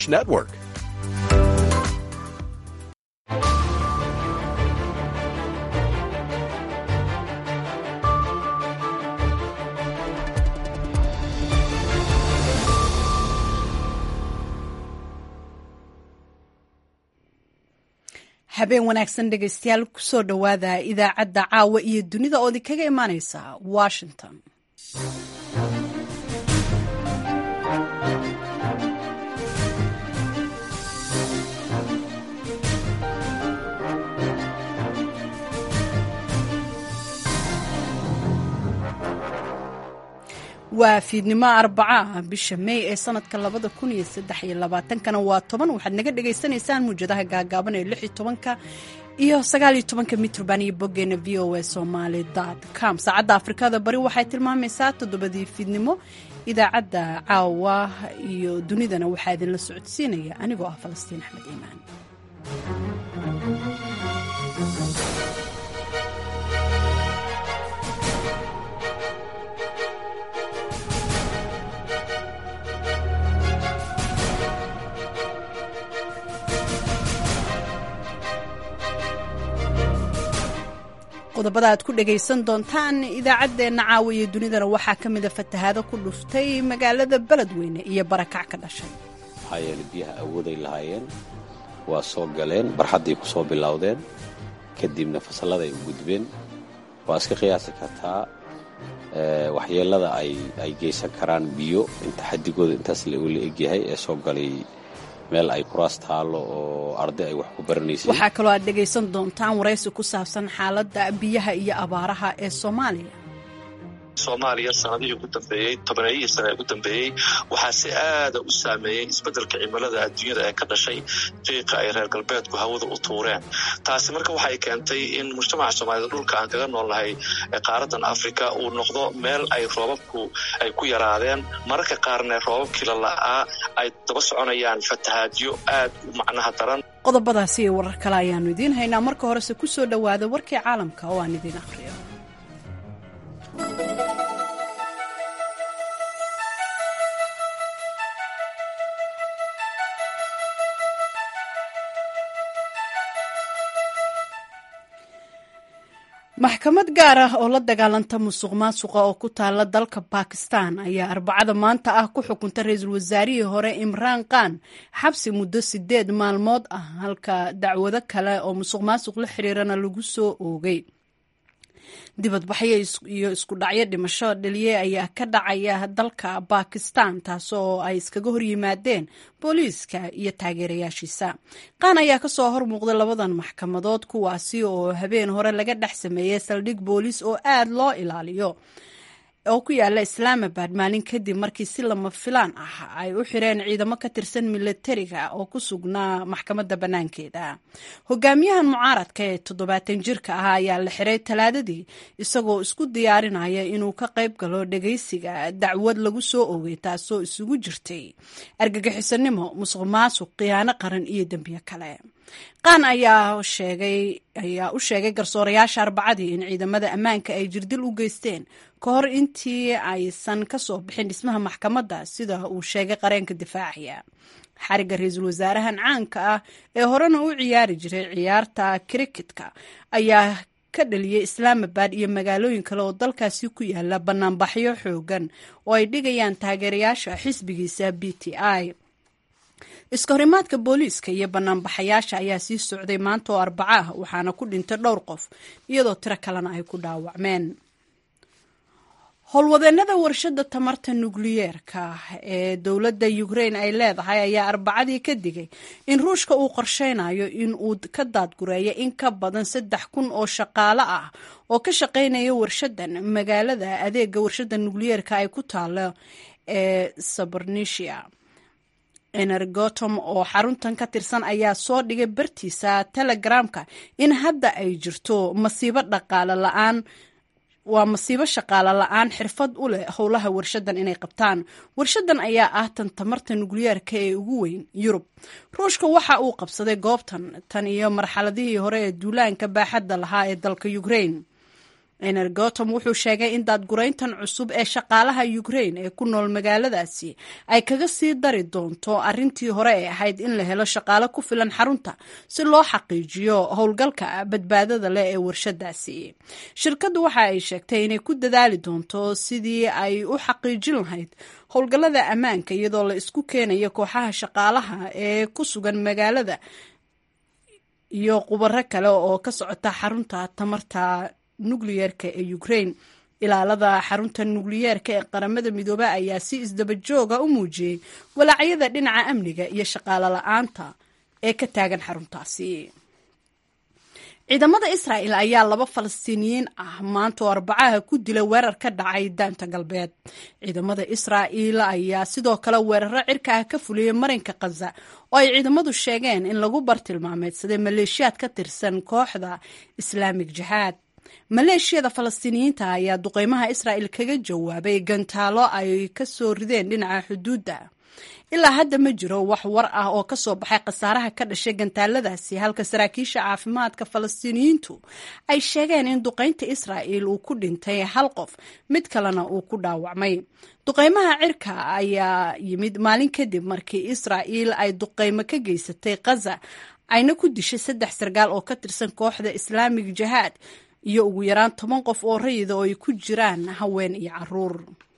Network. habeen wanaagsan dhegaystayaal kusoo dhowaada idaacadda caawa iyo dunida oo idinkaga imaaneysa washington waa fiidnimo arbaca ah bisha may ee sanadka labada kun iyo saddex iyo labaatankana waa toban waxaad naga dhagaysanaysaan muwjadaha gaagaaban ee lix iyo tobanka iyo sagaal iyo tobanka mitrban iyo boggeena v o a somaly com saacadda afrikada bari waxay tilmaamaysaa toddobadii fiidnimo idaacadda caawa iyo dunidana waxaa idinla socodsiinaya anigoo ah falastiin axmed iimaan qodobada aad ku dhagaysan doontaan idaacaddeenna caawa iyo dunidana waxaa ka mida fatahaado ku dhuftay magaalada beledweyne iyo barakac ka dhashay maxaa yeelay biyaha awooday lahaayeen waa soo galeen barxadday ku soo bilowdeen kadibna fasalladay u gudbeen waa iska qiyaasi kartaa waxyeellada ay geysan karaan biyo inta xadigooda intaas la egyahay ee soo galay meel ay kuraas taallo oo arday ay wax ku baranaysay waxaa kaloo aad dhegaysan doontaan waraysi ku saabsan xaaladda biyaha iyo abaaraha ee soomaaliya soomaaliya sanadihii ugu dambeeyey tobaneeyihii sane ee ugu dambeeyey waxaa si aada u saameeyey isbeddelka cimilada adduunyada ee ka dhashay qiiqa ay reer galbeedku hawada u tuureen taasi marka waxay keentay in mujtamaca soomaaliyed dhulka aan kaga noolnahay qaaradan afrika uu noqdo meel ay roobabku ay ku yaraadeen mararka qaarna roobabkii lala'aa ay daba soconayaan fatahaadyo aad u macnaha daran qodobadaasi iyo warar kale ayaannu idiin haynaa marka horese ku soo dhowaada warkii caalamka oo aan idiin akhriyo maxkamad gaar ah oo la dagaalanta musuq maasuqa oo ku taala dalka bakistan ayaa arbacada maanta ah ku xukunta ra-iisul wasaarihii hore imraan khan xabsi muddo sideed maalmood ah halka dacwado kale oo musuq maasuq la xiriirana lagu soo oogay dibadbaxyo iyo isku dhacyo dhimasho dhaliye ayaa ka dhacaya dalka bakistan taasoo ay iskaga hor yimaadeen booliiska iyo taageerayaashiisa qaan ayaa kasoo hor muuqday labadan maxkamadood kuwaasi oo habeen hore laga dhex sameeyey saldhig booliis oo aad loo ilaaliyo oo ku yaala islaamabad maalin kadib markii si lama filaan ah ay u xireen ciidamo ka tirsan milatariga oo ku sugnaa maxkamadda bannaankeeda hogaamiyahan mucaaradka ee toddobaatan jirka ah ayaa la xiray talaadadii isagoo isku diyaarinaya inuu ka qayb galo dhagaysiga dacwad lagu soo oogay taasoo isugu jirtay argagixisanimo musuq maasuq khiyaano qaran iyo dembiyo kale qaan ayaa sheegay ayaa u sheegay garsoorayaasha arbacadii in ciidamada ammaanka ay jirdil u geysteen ka hor intii aysan ka soo bixin dhismaha maxkamadda sida uu sheegay qareenka difaacaya xariga ra-iisul wasaarahan caanka ah ee horena u ciyaari jiray ciyaarta kriketka ayaa ka dhaliyey islaamabad iyo magaalooyin kale oo dalkaasi ku yaala banaanbaxyo xoogan oo ay dhigayaan taageerayaasha xisbigiisa b t i iska horimaadka booliiska iyo banaanbaxayaasha ayaa sii socday maanta oo arbaca ah waxaana ku dhintay dhowr qof iyadoo tiro kalena ay ku dhaawacmeen howlwadeenada warshadda tamarta nukliyeerka ee dowladda ukrain ay leedahay ayaa arbacadii ka digay in ruushka uu qorsheynayo in uu ka daadgureeyo in ka badan saddex kun oo shaqaale ah oo ka shaqeynaya warshadan magaalada adeega warshadda nukliyeerka ay ku taalo ee sabornisia energotom oo xaruntan ka tirsan ayaa soo dhigay bartiisa telegramka in hadda ay jirto masiibo dhaqaale la-aan waa masiibo shaqaale la-aan xirfad u leh howlaha warshadan inay qabtaan warshadan ayaa ah tan tamarta nukliyeerka ee ugu weyn yurub ruushka waxa uu qabsaday goobtan tan iyo marxaladihii hore ee duulaanka baaxadda lahaa ee dalka ukrain energotom wuxuu sheegay in daadgurayntan cusub ee shaqaalaha ukrain ee ku nool magaaladaasi ay kaga sii dari doonto arrintii hore ee ahayd in la helo shaqaale ku filan xarunta si loo xaqiijiyo howlgalka badbaadada leh ee warshadaasi shirkaddu waxa ay sheegtay inay ku dadaali doonto sidii ay u xaqiijin lahayd howlgallada ammaanka iyadoo la isku keenayo kooxaha shaqaalaha ee ku sugan magaalada iyo khubaro kale oo ka socota xarunta tamarta nukliyeerka ee ukraine ilaalada xarunta nukliyeerka ee qaramada midoobe ayaa si isdabajooga u muujiyey walaacyada dhinaca amniga iyo shaqaalo la-aanta ee ka taagan xaruntaasi ciidamada israa'el ayaa laba falastiiniyiin ah maanta oo arbacaha ku dila weerar ka dhacay daanta galbeed ciidamada israa'el ayaa sidoo kale weeraro cirka ah ka fuliyey marinka khaza oo ay ciidamadu sheegeen in lagu bartilmaameedsaday maleeshiyaad ka tirsan kooxda islaamig jihaad maleeshiyada falastiiniyiinta ayaa duqeymaha israa'el kaga jawaabay gantaalo ay ka soo rideen dhinaca xuduudda ilaa hadda ma jiro wax war ah oo ka soo baxay khasaaraha ka dhashay gantaaladaasi halka saraakiisha caafimaadka falastiiniyiintu ay sheegeen in duqeynta israa'el uu ku dhintay hal qof mid kalena uu ku dhaawacmay duqeymaha cirka ayaa yimid maalin kadib markii israa'el ay duqeymo ka geysatay khaza ayna ku dishay saddex sargaal oo ka tirsan kooxda islaamig jihaad iyo ugu yaraan toban qof oo rayida oo ay ku jiraan haween iyo caruur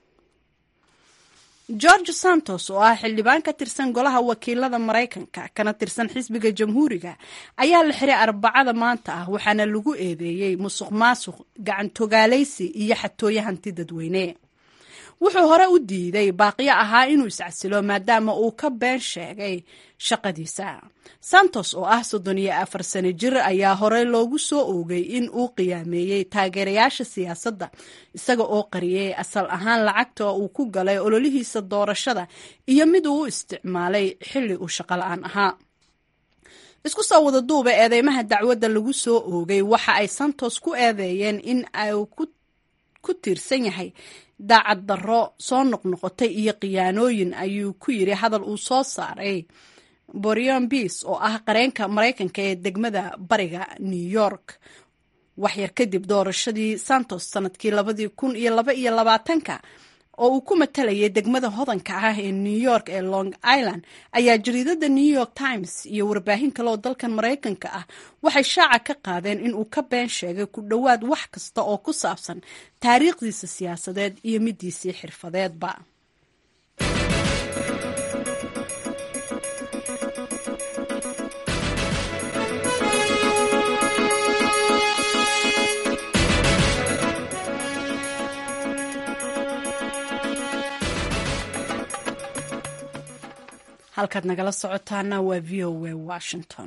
george santos oo ah xildhibaan ka tirsan golaha wakiilada maraykanka kana tirsan xisbiga jamhuuriga ayaa la xiray arbacada maanta ah waxaana lagu eedeeyey musuq maasuq gacantogaalaysi iyo xatooye hanti dadweyne wuxuu hore u diiday baaqiyo ahaa inuu iscasilo maadaama uu ka been sheegay shaqadiisa santos oo ah soddon iyo afar sano jir ayaa hore loogu soo oogay in uu qiyaameeyey taageerayaasha siyaasadda isaga oo qariyey asal ahaan lacagta uu ku galay ololihiisa doorashada iyo mid uu u isticmaalay xilli uu shaqo la-aan ahaa isku soo wada duuba eedeymaha dacwadda lagu soo oogay waxa ay santos ku eedeeyeen in uu ku tiirsan yahay daacad darro soo noqnoqotay iyo khiyaanooyin ayuu ku yiri hadal uu soo saaray borion biis oo ah qareenka maraykanka ee degmada bariga new york waxyar kadib doorashadii santos sanadkii labadii kun iyo laba iyo labaatanka oo uu ku matalayay degmada hodanka ah ee new york ee long island ayaa jariidada new york times iyo warbaahin kale oo dalkan maraykanka ah waxay shaaca ka qaadeen in uu ka been sheegay ku dhowaad wax kasta oo ku saabsan taariikhdiisa siyaasadeed iyo midiisii xirfadeedba halkaad nagala socotaana waa v o a washington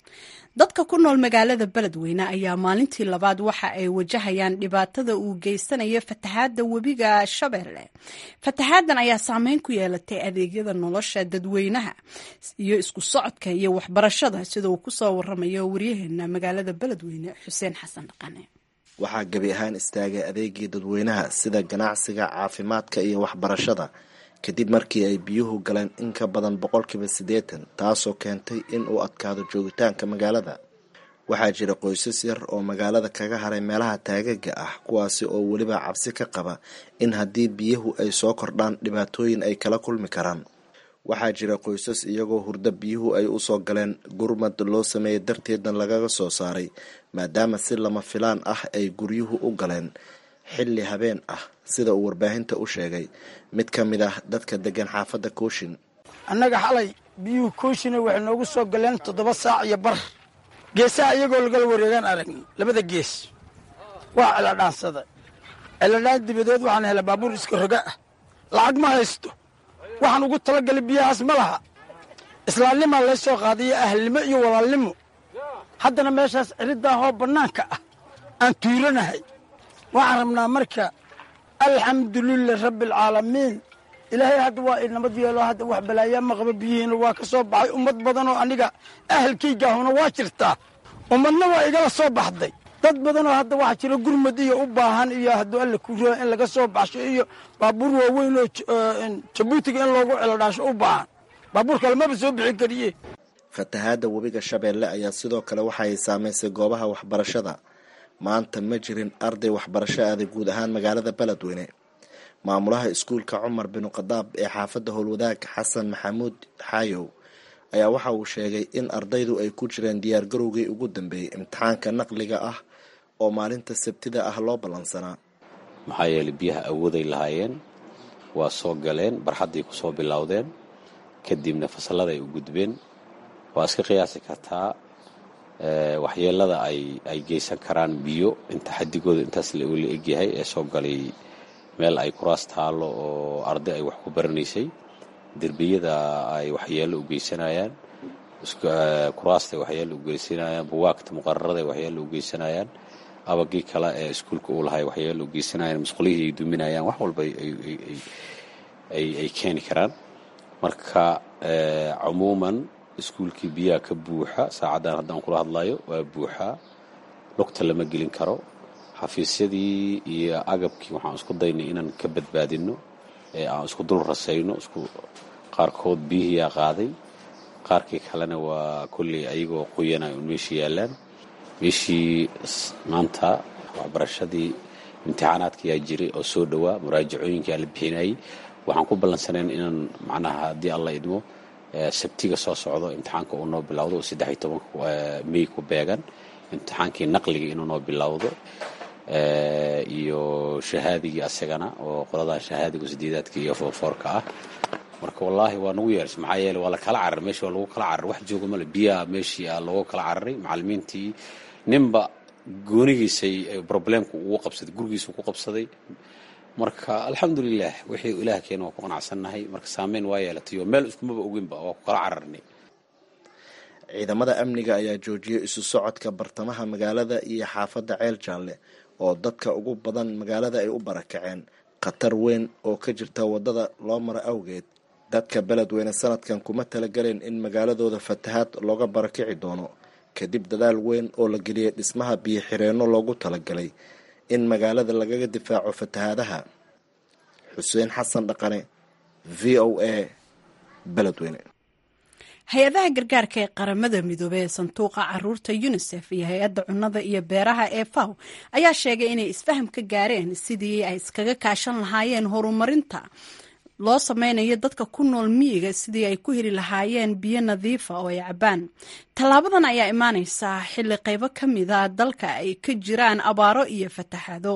dadka ku nool magaalada beledweyne ayaa maalintii labaad waxa ay wajahayaan dhibaatada uu geysanayo fatahaadda webiga shabeelle fatahaaddan ayaa saameyn ku yeelatay adeegyada nolosha dadweynaha iyo isku socodka iyo waxbarashada sida uu kusoo waramayo waryaheena magaalada beledweyne xuseen xasan dhaqane waxaa gebi ahaan istaagay adeegii dadweynaha sida ganacsiga caafimaadka iyo waxbarashada kadib markii ay biyuhu galeen in ka badan boqolkiiba siddeetan taasoo keentay in uu adkaado joogitaanka magaalada waxaa jira qoysas yar oo magaalada kaga haray meelaha taagaga ah kuwaasi oo weliba cabsi ka qaba in haddii biyuhu ay soo kordhaan dhibaatooyin ay kala kulmi karaan waxaa jira qoysas iyagoo hurdo biyuhu ay usoo galeen gurmad loo sameeyey darteedna lagaga soo saaray maadaama si lama filaan ah ay guryuhu u galeen xilli habeen ah sida uu warbaahinta u sheegay mid ka mid ah dadka degan xaafadda kooshin annaga xalay biyuhu kooshina waxay noogu soo galeen toddoba saac iyo bar geesaha iyagoo lagala wareegaan aragni labada gees waa celadhaansada celadhaan dibadeed waxaan helay baabuur iska roga ah lacag ma haysto waxaan ugu talagalay biyahaas ma laha islaamnimaa lay soo qaadayo ahlnimo iyo walaalnimo haddana meeshaas ciriddaahoo bannaanka ah aan tuuranahay waxaan rabnaa marka alxamdulilah rabbialcaalamiin ilaahay hadda waa inamad yeelo hadda wax balaayaa ma qaba biyihiina waa ka soo baxay ummad badanoo aniga ahalkaygaahuna waa jirtaa ummadna waa igala soo baxday dad badanoo hadda waxaa jira gurmad iyo u baahan iyo hadduu alla ku raa in laga soo baxsho iyo baabuur waaweyn oo jabuutiga in loogu celodhaasho u baahan baabuur kale maba soo bixin kariye fatahaadda webiga shabeelle ayaa sidoo kale waxa ay saamaysay goobaha waxbarashada maanta ma jirin arday waxbarasho aaday guud ahaan magaalada beledweyne maamulaha iskuulka cumar binu khadaab ee xaafadda howlwadaag xasan maxamuud xaayow ayaa waxa uu sheegay in ardaydu ay ku jireen diyaargarowgii ugu dambeeyey imtixaanka naqliga ah oo maalinta sabtida ah loo ballansanaa maxaa yeelay biyaha awooday lahaayeen waa soo galeen barxadday ku soo bilowdeen kadibna fasallada ay u gudbeen waa iska qiyaasi kartaa waxyeelada ay ay geysan karaan biyo inta xadigooda intaas la egyahay ee soo galay meel ay kuraas taallo oo arday ay wax ku baranaysay derbiyada ay waxyeelo u geysanayaan kuraastay waxyeelo u geysanayaan buwaagta muqararada ay waxyeelo u geysanayaan abagii kale ee iskuulka uu lahay waxyeelo u geysanayaan masqulihii ay duminayaan wax walba ay keeni karaan marka cumuuman iskuulkii biyaha ka buuxa saacaddan haddaan kula hadlayo waa buuxaa lugta lama gelin karo xafiisyadii iyo agabkii waxaan isku daynay inaan ka badbaadinno ee aan isku dul rasayno isku qaarkood biyihiiyaa qaaday qaarkii kalena waa kolley ayagoo qoyanay un meesha yaallaan meeshii maanta waxbarashadii imtixaanaadkayaa jiray oo soo dhowaa muraajacooyinkaa la bixinayay waxaan ku ballansanayn inaan macnaha haddii alla idmo sabtiga soo socdo imtixaanka uu noo bilowdo oo saddex iyo tobanka mey ku beegan imtixaankii naqliga inuu noo bilowdo iyo shahaadigii asagana oo qoladaa shahaadiga sideedaadka iyo foorfoorka ah marka wallaahi waa nagu yeersha maxaa yeele waa la kala cararay meesha waa lagu kala cararay wax jooga male biyaha meeshii a loogu kala cararay macallimiintii ninba goonigiisay problemku ugu qabsaday gurigiisu ku qabsaday marka alxamdulilah wixii ilaah keena waa ku qanacsannahay marka saameyn waa yeelatay oo meel iskumaba oginba waa ku kala cararnay ciidamada amniga ayaa joojiyay isu socodka bartamaha magaalada iyo xaafadda ceel jaalle oo dadka ugu badan magaalada ay u barakaceen khatar weyn oo ka jirta waddada loo maro awgeed dadka beledweyne sanadkan kuma talagaleen in magaaladooda fatahaad looga barakici doono kadib dadaal weyn oo la geliyay dhismaha biyo xireenno loogu talagalay in magaalada lagaga difaaco fatahaadaha xuseen xasan dhaqane v o a beledweyne hay-adaha gargaarka ee qaramada midoobey ee sanduuqa caruurta unisef iyo hay-adda cunnada iyo beeraha ee faw ayaa sheegay inay isfaham ka gaareen sidii ay iskaga kaashan lahaayeen horumarinta loo sameynayo dadka ku nool miyiga sidii ay ku heli lahaayeen biyo nadiifa oo ay cabaan tallaabadan ayaa imaaneysaa xilli qaybo ka mida dalka ay ka jiraan abaaro iyo fatahaado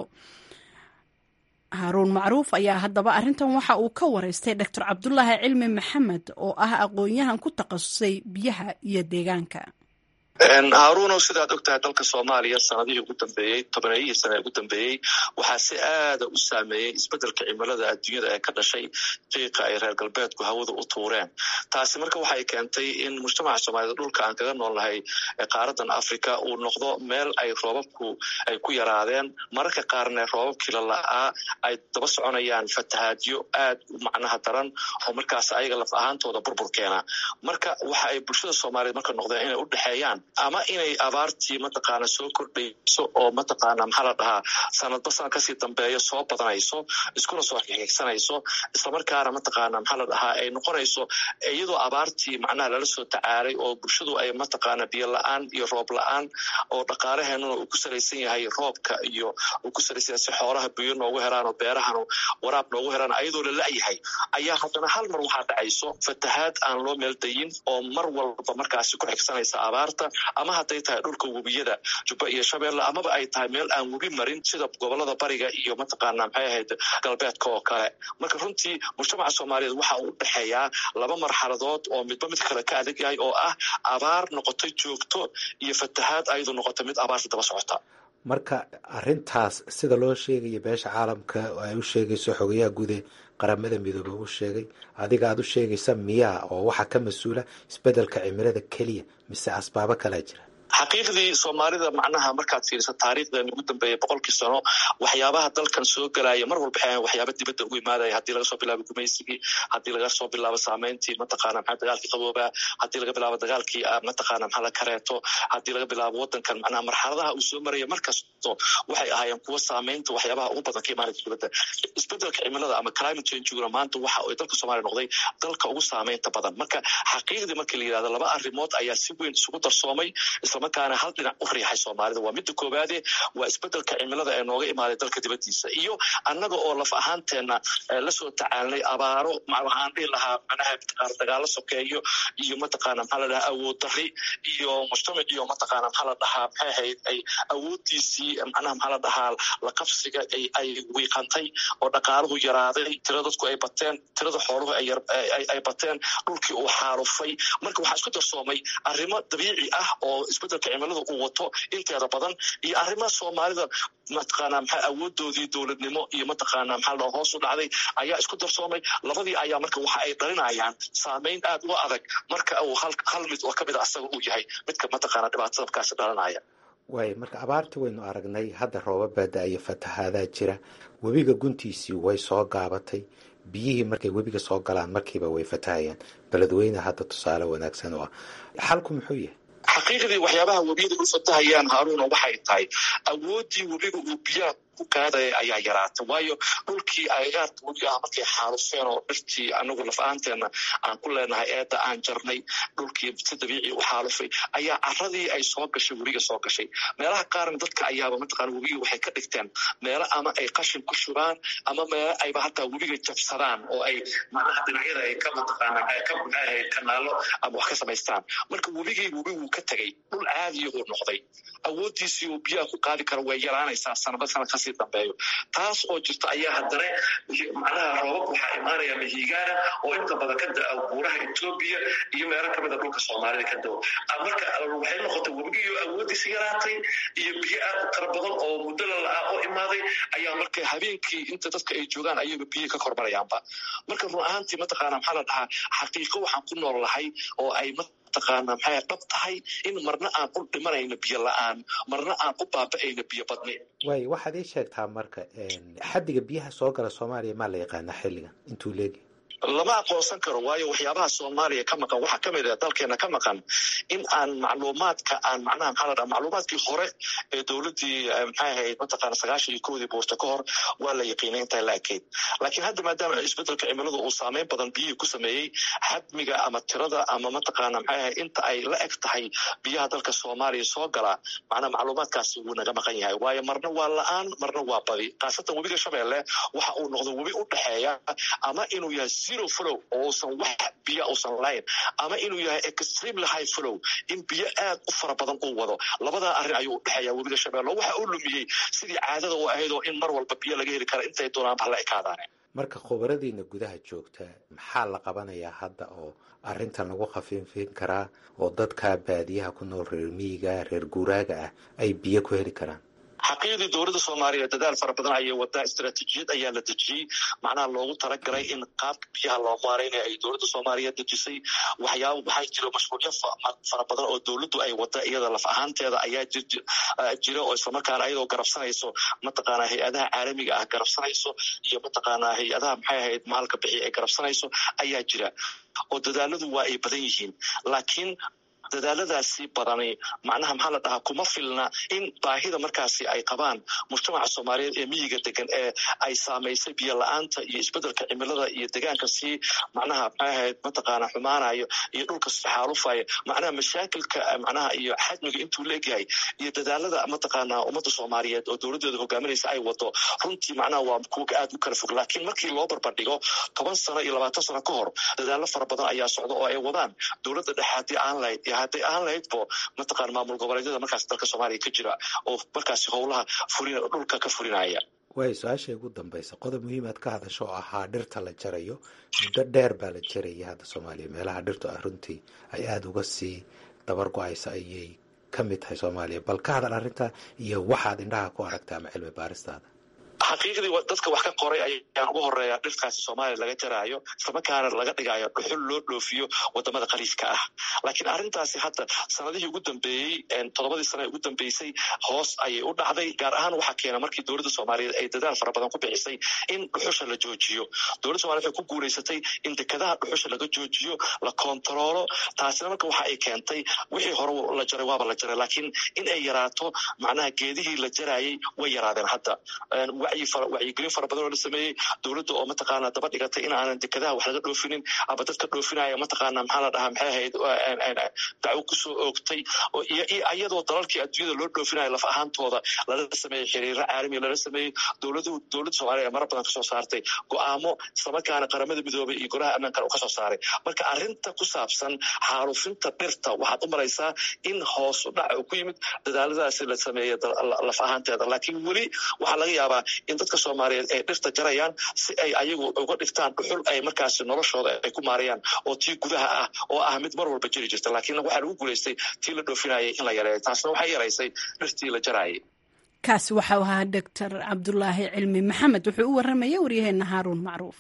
haaruun macruuf ayaa haddaba arrintan waxa uu ka wareystay doctor cabdulaahi cilmi maxamed oo ah aqoon-yahan ku takhasusay biyaha iyo deegaanka haaruunow sidaad og tahay dalka soomaaliya sanadihii ugu dambeeyey tobaneeyihii sana ugu dambeeyey waxaa si aada u saameeyey isbeddelka cimilada adduunyada ee ka dhashay qiiqa ay reer galbeedku hawada u tuureen taasi marka waxay keentay in mujtamaca soomaaliyed dhulka aan kaga nool nahay qaaradan africa uu noqdo meel ay roobabku ay ku yaraadeen mararka qaarna roobabkii la la'aa ay daba soconayaan fatahaadyo aad u macnaha daran oo markaas ayaga laf ahaantooda burbur keena marka waxa ay bulshada soomaaliyeed marka noqdeen inay u dhexeeyaan ama inay abaartii mataqaana soo kordhayso oo mataqaana maxaa la dhahaa sanadba sanad kasii dambeeyo soo badanayso iskuna soo xigxigsanayso islamarkaana mataqaana maxaa la dhahaa ay noqonayso iyadoo abaartii macnaha lala soo tacaalay oo bulshadu ay mataqaana biyo la-aan iyo roob la-aan oo dhaqaalaheenuna uu ku salaysan yahay roobka iyo uu ku salaysan yahay si xoolaha biyo noogu helaan oo beerahana waraab noogu helaan ayadoo la la-yahay ayaa haddana hal mar waxaa dhacayso fatahaad aan loo meeldayin oo mar walba markaasi ku xigsanaysa abaarta ama hadday tahay dhulka webiyada jubba iyo shabeelle amaba ay tahay meel aan webi marin sida gobolada bariga iyo mataqaana maxay ahayd galbeedka oo kale marka runtii mujtamaca soomaaliyeed waxa uu udhexeeyaa laba marxaladood oo midba mid kale ka adag yahay oo ah abaar noqotay joogto iyo fatahaad ayadu noqotay mid abaarta daba socota marka arintaas sida loo sheegaya beesha caalamka ay u sheegayso xogayaha guude qaramada midoobe u sheegay adiga aad u sheegaysa miyaa oo waxaa ka mas-uula isbedelka cimilada keliya mise asbaabo kalea jira xaqiiqdii soomaalida macnaha markaad fiiriso taariikhdan ugu dambeeya boqolkii sano waxyaabaha dalkan soo galaya mar walba waxay waxyaaba dibadda ugu imaadaya haddii laga soo bilaabo gumaysigii haddii laga soo bilaabo saameyntii mataqaana maxaa dagaalkii qaboobaa haddii laga bilaabo dagaalkii mataqaana maxaa la kareeto haddii laga bilaabo wadankan macnaha marxaladaha uu soo maraya markasto waxay ahaayeen kuwa saameynta waxyaabaha ugu badan ka imaanaya dibadda isbedelka cimilada ama climate changeguna maanta waxa uu dalka soomaaliya noqday dalka ugu saameynta badan marka xaqiiqdii markii la yidhahdo laba arrimood ayaa si weyn isugu darsoomay isla islamarkaana hal dhinac u riixay soomaalida waa midda koowaade waa isbedelka cimilada ee nooga imaaday dalka dibadiisa iyo annaga oo laf ahaanteenna lasoo tacaalnay abaaro waxaan dhihi lahaa manaha mataqaana dagaalo sokeeyo iyo mataqaana maxaa la dhahaa awood dari iyo mujtamac iyo mataqaana maxaa la dhahaa maxay ahayd ay awooddiisii macnaha maxaa la dhahaa la qabsiga ay ay wiiqantay oo dhaqaaluhu yaraaday tira dadku ay bateen tirada xooluhu ay ay bateen dhulkii uu xaalufay marka waxaa isku darsoomay arrimo dabiici ah oo isbedelka cimilada uu wato inteeda badan iyo arrimaha soomaalida mataqaana maxaa awoodoodii dowladnimo iyo mataqaana maxaa la hoos u dhacday ayaa isku darsoomay labadii ayaa marka waxa ay dhalinayaan saameyn aad u adag marka uu hal hal mid oo kamid a asaga uu yahay midka mataqaana dhibaatada markaasi dhalinaya waay marka abaarta waynu aragnay hadda roobab baa da-iyo fatahaadaha jira webiga guntiisii way soo gaabatay biyihii markay webiga soo galaan markiiba way fatahayaan beledweyne hadda tusaale wanaagsan oo ah xalku muxuu yahay xaqiiqdii waxyaabaha webiyada u fatahayaan haaruna waxay tahay awooddii webiga uu biyaha ku qaadaya ayaa yaraatay waayo dhulkii agagaarka webi ah markay xaalufeen oo dhirtii anagu laf ahaanteenna aan ku leenahay eedda aan jarnay dhulkii si dabiici u xaalufay ayaa caradii ay soo gashay webiga soo gashay meelaha qaarna dadka ayaaba mataqaana webiga waxay ka dhigteen meelo ama ay qashin ku shubaan ama meelo ayba hataa webiga jabsadaan oo ay macnaha dhinacyada ay ka mataqaana ka ahayd kanaalo ama wax ka samaystaan marka webigii webigu ka tegay dhul caadiya uu noqday awooddiisii uu biyaha ku qaadi karo way yaraanaysaa sanaba sanad kasii dambeeyo taas oo jirta ayaa haddana macnaha roobab waxaa imaanaya mihigaana oo inta badan ka da-a buuraha etoobiya iyo meelo kamid a dhulka soomaalida ka dao marka waxay noqotay webigiiyo awooddiisa yaraatay iyo biyo aad u tara badan oo muddo lala-ah oo imaaday ayaa marka habeenkii inta dadka ay joogaan ayaga biyo ka kormarayaanba marka run ahaantii mataqaana maxaa la dhahaa xaqiiqo waxaan ku nool lahay oo ay mataqaana maxay dhab tahay in marna aan u dhimanayno biyo la-aan marna aan u baaba-ayno biyo badni waay waxaad ii sheegtaa marka xaddiga biyaha soo gala soomaaliya maa la yaqaanaa xilligan intuu leegi lama aqoonsan karo waayo waxyaabaha soomaaliya ka maqan waxaa kamid ah dalkeena ka maqan in aan macluumaadka aan macnaha maxaa la dhaha macluumaadkii hore ee dowladdii maxay ahayd mataqaana sagaashan iyo kowdii buurta ka hor waa la yaqiinay intaa la ekeyd laakiin hadda maadaama isbedelka cimiladu uu saameyn badan biyihii ku sameeyey xadmiga ama tirada ama mataqaana maxay ahayd inta ay la eg tahay biyaha dalka soomaaliya soo galaa macnaha macluumaadkaasi wuu naga maqan yahay waayo marna waa la-aan marna waa badi khaasatan webiga shabeelle waxa uu noqdo webi u dhexeeya ama inuu yahay zero flow oo uusan wax biyo uusan lahayn ama inuu yahay extremely high flow in biyo aad u fara badan uu wado labadaa arrin ayuu u dhexeeya webiga shabeelle waxa uu lumiyey sidii caadada u ahayd oo in mar walba biyo laga heli kara intay doonaanba hala ekaadaane marka khubaradiina gudaha joogta maxaa la qabanayaa hadda oo arrintan lagu khafiifin karaa oo dadka baadiyaha ku nool reer miyiga reer guuraaga ah ay biyo ku heli karaan xaqiiqdii dowladda soomaaliya dadaal fara badan ayay wadaa istaraatiijiyad ayaa la dejiyey macnaha loogu talagalay in qaabka biyaha loo maaraynaya ay dowladda soomaaliya dejisay waxyaaba waxaa jira mashruucyo fara badan oo dowladdu ay wada iyada laf ahaanteeda ayaa jira oo islamarkaana ayadoo garabsanayso mataqaana hay-adaha caalamiga ah garabsanayso iyo mataqaana hay-adaha maxay ahayd maalka bixiya ay garabsanayso ayaa jira oo dadaaladu waa ay badan yihiin laakiin dadaaladaasi badani macnaha maxaa la dhahaa kuma filna in baahida markaasi ay qabaan mujtamaca soomaaliyeed ee miyiga degan ee ay saamaysay biyo la-aanta iyo isbedelka cimilada iyo degaanka sii macnaha maxay ahayd mataqaana xumaanayo iyo dhulka si xaalufaya macnaha mashaakilka macnaha iyo xajmiga intuu leegyahay iyo dadaalada mataqaana ummadda soomaaliyeed oo dowladdeeda hogaaminaysa ay wado runtii macnaha waa kuwa aad u kala fog laakiin markii loo barbardhigo toban sano iyo labaatan sano ka hor dadaalo fara badan ayaa socda oo ay wadaan dowladda dhexe haddii aan lahayd hadday aan lahaydbo mataqaana maamul goboleedyada markaas dalka soomaaliya ka jira oo markaasi howlaha fulin dhulka ka fulinaya waay su-aasha ugu dambaysa qodob muhiim aad ka hadasho oo ahaa dhirta la jarayo muddo dheer baa la jarayay hadda soomaaliya meelaha dhirtu ah runtii ay aada uga sii dabar go-aysa ayay ka mid tahay soomaaliya bal ka hadal arrinta iyo waxaad indhaha ku aragta ama cilmi baaristaada xaqiiqdii dadka wax ka qoray ayaan ugu horeeya dhirkaasi soomaaliya laga jaraayo islamarkaana laga dhigayo dhuxul loo dhoofiyo wadamada khaliifka ah laakiin arrintaasi hadda sanadihii ugu dambeeyey toddobadii sane ugu dambeysay hoos ayay u dhacday gaar ahaan waxaa keena markii dowladda soomaaliyeed ay dadaal fara badan ku bixisay in dhuxusha la joojiyo dowladda somalia waxay ku guulaysatay in dekadaha dhuxusha laga joojiyo la kontaroolo taasina marka waxa ay keentay wixii hore la jaray waaba la jaray laakiin in ay yaraato macnaha geedihii la jaraayay way yaraadeen hadda wacyigelin fara badan oo la sameeyey dowladda oo mataqaana daba dhigatay in aanan dekadaha wax laga dhoofinin ama dadka dhoofinaya mataqaana maxaa la dhahaa maxay ahayd dacwo kusoo oogtay iyadoo dalalkii adduunyada loo dhoofinayo laf ahaantooda lala sameeyey xiriiro caalami lala sameeyey dowladu dowladda soomaaliya ee mara badan kasoo saartay go-aamo islamarkaana qaramada midoobay iyo golaha ammaankan uu kasoo saaray marka arrinta ku saabsan xaalufinta dhirta waxaad u maraysaa in hoos u dhac uu ku yimid dadaaladaasi la sameeyey laf ahaanteeda laakiin weli waxaa laga yaabaa in dadka soomaaliyeed ay dhirta jarayaan si ay ayagu uga dhigtaan dhuxul ay markaasi noloshooda ay ku maarayaan oo tii gudaha ah oo ah mid mar walba jiri jirta laakiin waxaa lagu guulaystay tii la dhoofinayay in la yareeyo taasna waxay yaraysay dhirtii la jaraayay kaasi waxau ahaa doctor cabdulaahi cilmi maxamed wuxuu u warramaya waryaheena haaruun macruuf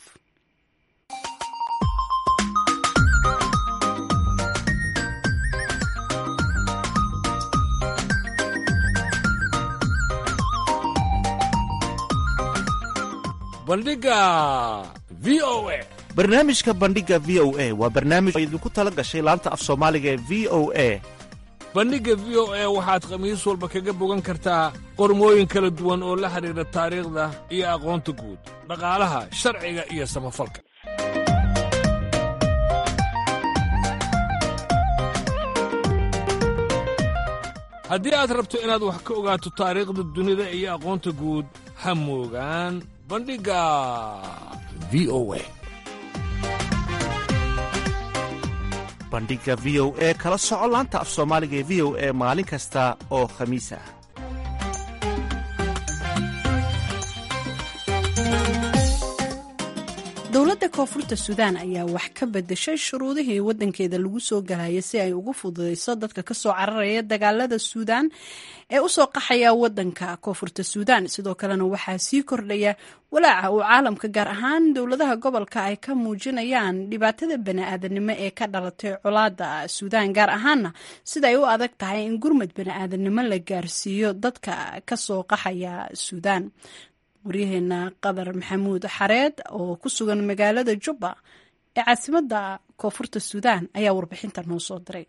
bandhiga v o a barnaamijka bandhiga v o a waa barnaamij oo idinku tala gashay laanta af soomaaliga ee v o a bandhigga v o a waxaad khamiis walba kaga bogan kartaa qormooyin kala duwan oo la xidhiidha taariikhda iyo aqoonta guud dhaqaalaha sharciga iyo samafalka haddii aad rabto inaad wax ka ogaato taariikhda dunida iyo aqoonta guud ha moogaan bandhigga v o a bandhiga v o e kala soco laanta af soomaaliga ee v o e maalin kasta oo khamiis ah dowladda koonfurta suudaan ayaa wax ka bedeshay shuruudihii wadankeeda lagu soo galaya si ay ugu fududeyso dadka kasoo cararaya dagaalada suudaan ee usoo qaxaya wadanka koonfurta suudaan sidoo kalena waxaa sii kordhaya walaaca uu caalamka gaar ahaan dowladaha gobolka ay ka muujinayaan dhibaatada bani-aadanimo ee ka dhalatay colaada suudaan gaar ahaana sida ay u adag tahay in gurmad bani-aadanimo la gaarsiiyo dadka kasoo qaxaya suudaan waryaheena qadar maxamuud xareed oo ku sugan magaalada jubba ee caasimadda koonfurta suudaan ayaa warbixinta noo soo diray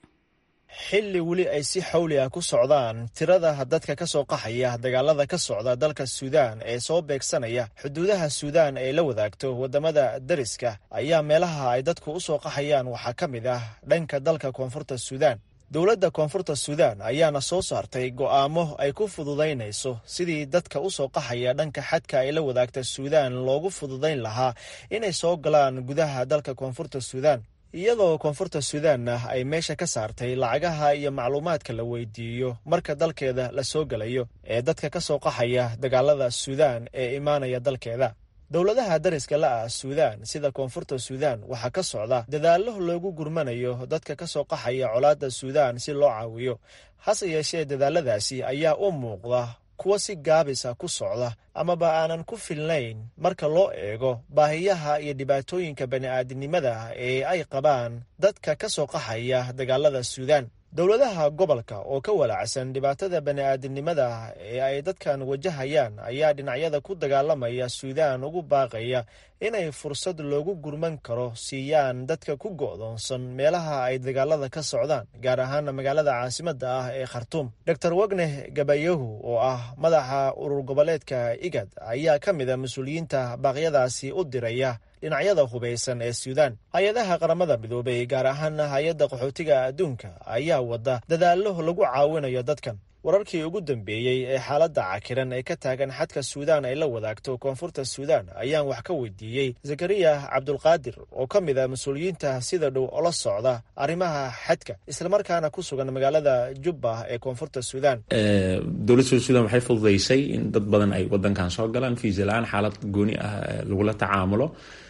xilli weli ay si xawli ah ku socdaan tirada dadka ka soo qaxaya dagaalada ka socda dalka suudaan ee soo beegsanaya xuduudaha suudaan ay la wadaagto waddamada dariska ayaa meelaha ay dadku u soo qaxayaan waxaa ka mid ah dhanka dalka koonfurta suudaan dowladda koonfurta suudaan ayaana soo saartay go'aamo ay ku fududaynayso sidii dadka u soo qaxaya dhanka xadka ay la wadaagta suudaan loogu fududayn lahaa inay soo galaan gudaha dalka koonfurta suudaan iyadoo koonfurta suudaanna ay meesha ka saartay lacagaha iyo macluumaadka la weydiiyo marka dalkeeda la soo gelayo ee dadka ka soo qaxaya dagaalada suudaan ee imaanaya dalkeeda dowladaha dariska la ah suudaan sida koonfurta suudaan waxaa ka socda dadaallo loogu gurmanayo dadka ka soo qaxaya colaadda suudaan si loo caawiyo hase yeeshee dadaaladaasi ayaa u muuqda kuwa si gaabisa ku socda amaba aanan ku filnayn marka loo eego baahiyaha iyo dhibaatooyinka bani'aadinimada ee ay qabaan dadka ka soo qaxaya dagaalada suudaan dowladaha gobolka oo ka walaacsan dhibaatada bani'aadinimada ee ay dadkan wajahayaan ayaa dhinacyada ku dagaalamaya suudaan ugu baaqaya inay fursad loogu gurman karo siiyaan dadka ku go'doonsan meelaha ay dagaalada ka socdaan gaar ahaana magaalada caasimadda ah ee khartuum dor wagneh gabayahu oo ah madaxa urur goboleedka igad ayaa ka mid a mas-uuliyiinta baaqyadaasi u diraya dhinacyada hubaysan ee suudaan hay-adaha qaramada midoobay gaar ahaana hay-adda qaxootiga adduunka ayaa wada dadaallo lagu caawinayo dadkan wararkii ugu dambeeyey ee xaaladda cakiran ee ka taagan xadka suudaan ay la wadaagto koonfurta suudaan ayaan wax ka weydiiyey zakariya cabdulqaadir oo ka mid a mas-uuliyiinta sida dhow ola socda arrimaha xadka islamarkaana ku sugan magaalada jubba ee koonfurta suudaan dowladda suudaan waxay fududaysay in dad badan ay wadankan soo galaan fiisa la-aan xaalad gooni ah lagula tacaamulo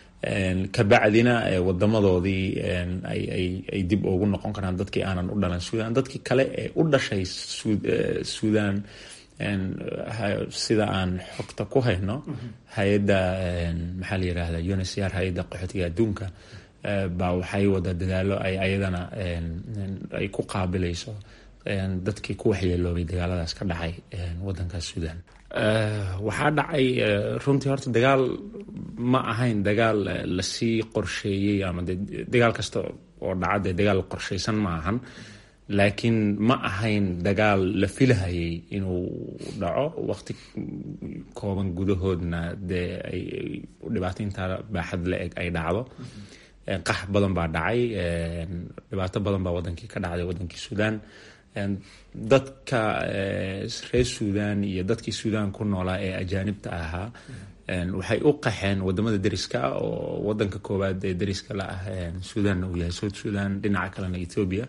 kabacdina wadamadoodii ay dib ugu noqon karaan dadkii aanan u dhalan suudaan dadkii kale ee u dhashay suudaan sida aan xogta ku hayno hay-adda maxaa la yirahda uncr hay-adda qaxootiga adduunka baa waxay wada dadaalo ay ayadana ay ku qaabilayso dadkii ku waxyeeloobay dagaaladaas ka dhacay wadankaas suudaan waxaa dhacay runtii horta dagaal ma ahayn dagaal lasii qorsheeyey ama de dagaal kasta oo dhaca dee dagaal qorsheysan ma ahan laakiin ma ahayn dagaal la filahayay inuu dhaco waqti kooban gudahoodna dee ay dhibaato intaa baaxad la eg ay dhacdo qax badan baa dhacay dhibaato badan baa wadankii ka dhacday wadankii suudaan dadka reer suudaan iyo dadkii suudaan ku noolaa ee ajaanibta ahaa waxay u qaxeen wadamada deriska ah oo wadanka koowaad ee deriska la ah suudaanna uu yahay south sudan dhinaca kalena ethoobia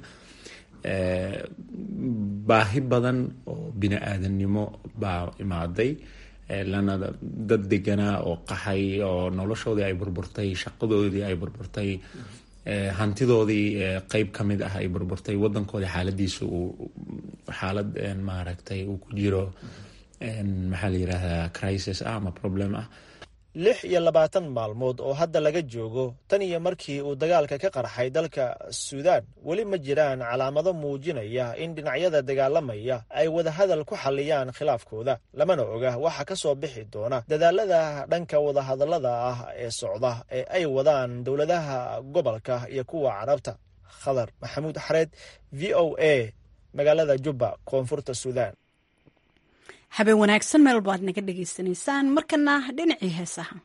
baahi badan oo bini aadamnimo baa imaaday lana dad deganaa oo qaxay oo noloshoodii ay burburtay shaqadoodii ay burburtay hantidoodii qeyb ka mid ah ay burburtay wadankoodii xaaladiisa uu xaalad maaragtay uu ku jiro maxaa la yidhaahdaa crisis ah ama problem ah lix iyo labaatan maalmood oo hadda laga joogo tan iyo markii uu dagaalka ka qarxay dalka suudaan weli ma jiraan calaamado muujinaya in dhinacyada dagaalamaya ay wadahadal ku xalliyaan khilaafkooda lamana oga waxa ka soo bixi doona dadaalada dhanka wadahadallada ah ee socda ee ay wadaan dowladaha gobolka iyo kuwa carabta khadar maxamuud xareed v o a magaalada jubba koonfurta suudaan habeen wanaagsan meel baad naga dhagaysanaysaan markana dhinacii heesaha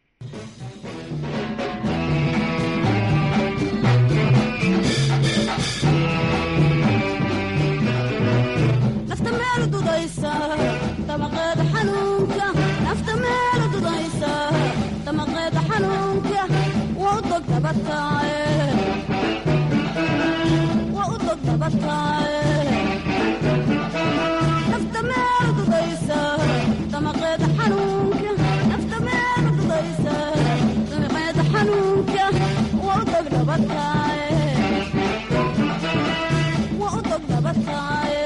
nafta meel dudaysa damaqeeda xanuunka nafta meel dudaysa damaqeeda xanuunka waa u dog dabataaye waa u dog dabataaye nafta meel dudaysa damaqeeda xanuunka nafta meel dudaysa damaqeeda xanuunka waa u dog dabataaye waa u dog dabataaye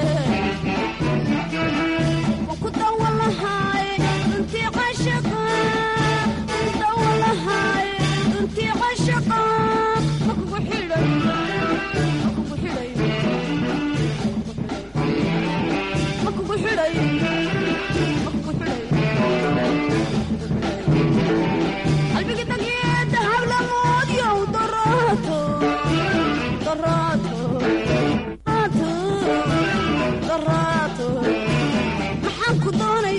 maxaan ku doonay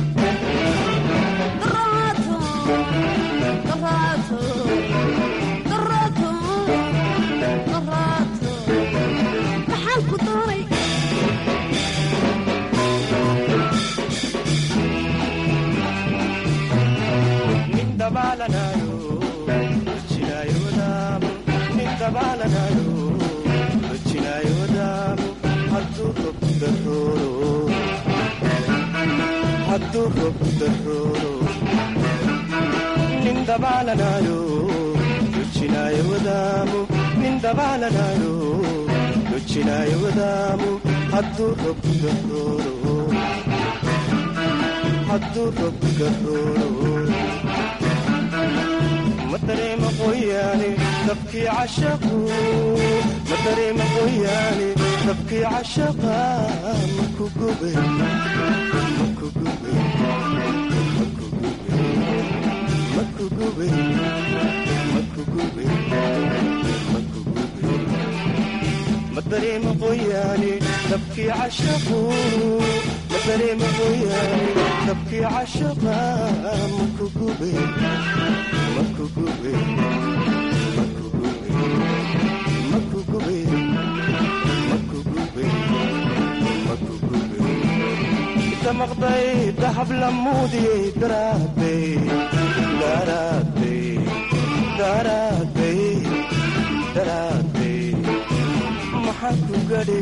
daraato daraato daraato daraato maxaan ku doonay madareema qoyaane dabkii cashaqu madareema qoyaane dabkii cashaqa maku gube maku gube maku gube maku gube maku gube maku gube madareema qoyaane dabkii cashaqu madareema qoyaane dabkii cashaqa maku gube damaqday dahab lamuudiyey daraaday daraaday daraaday daraaday maxaa ku gadhay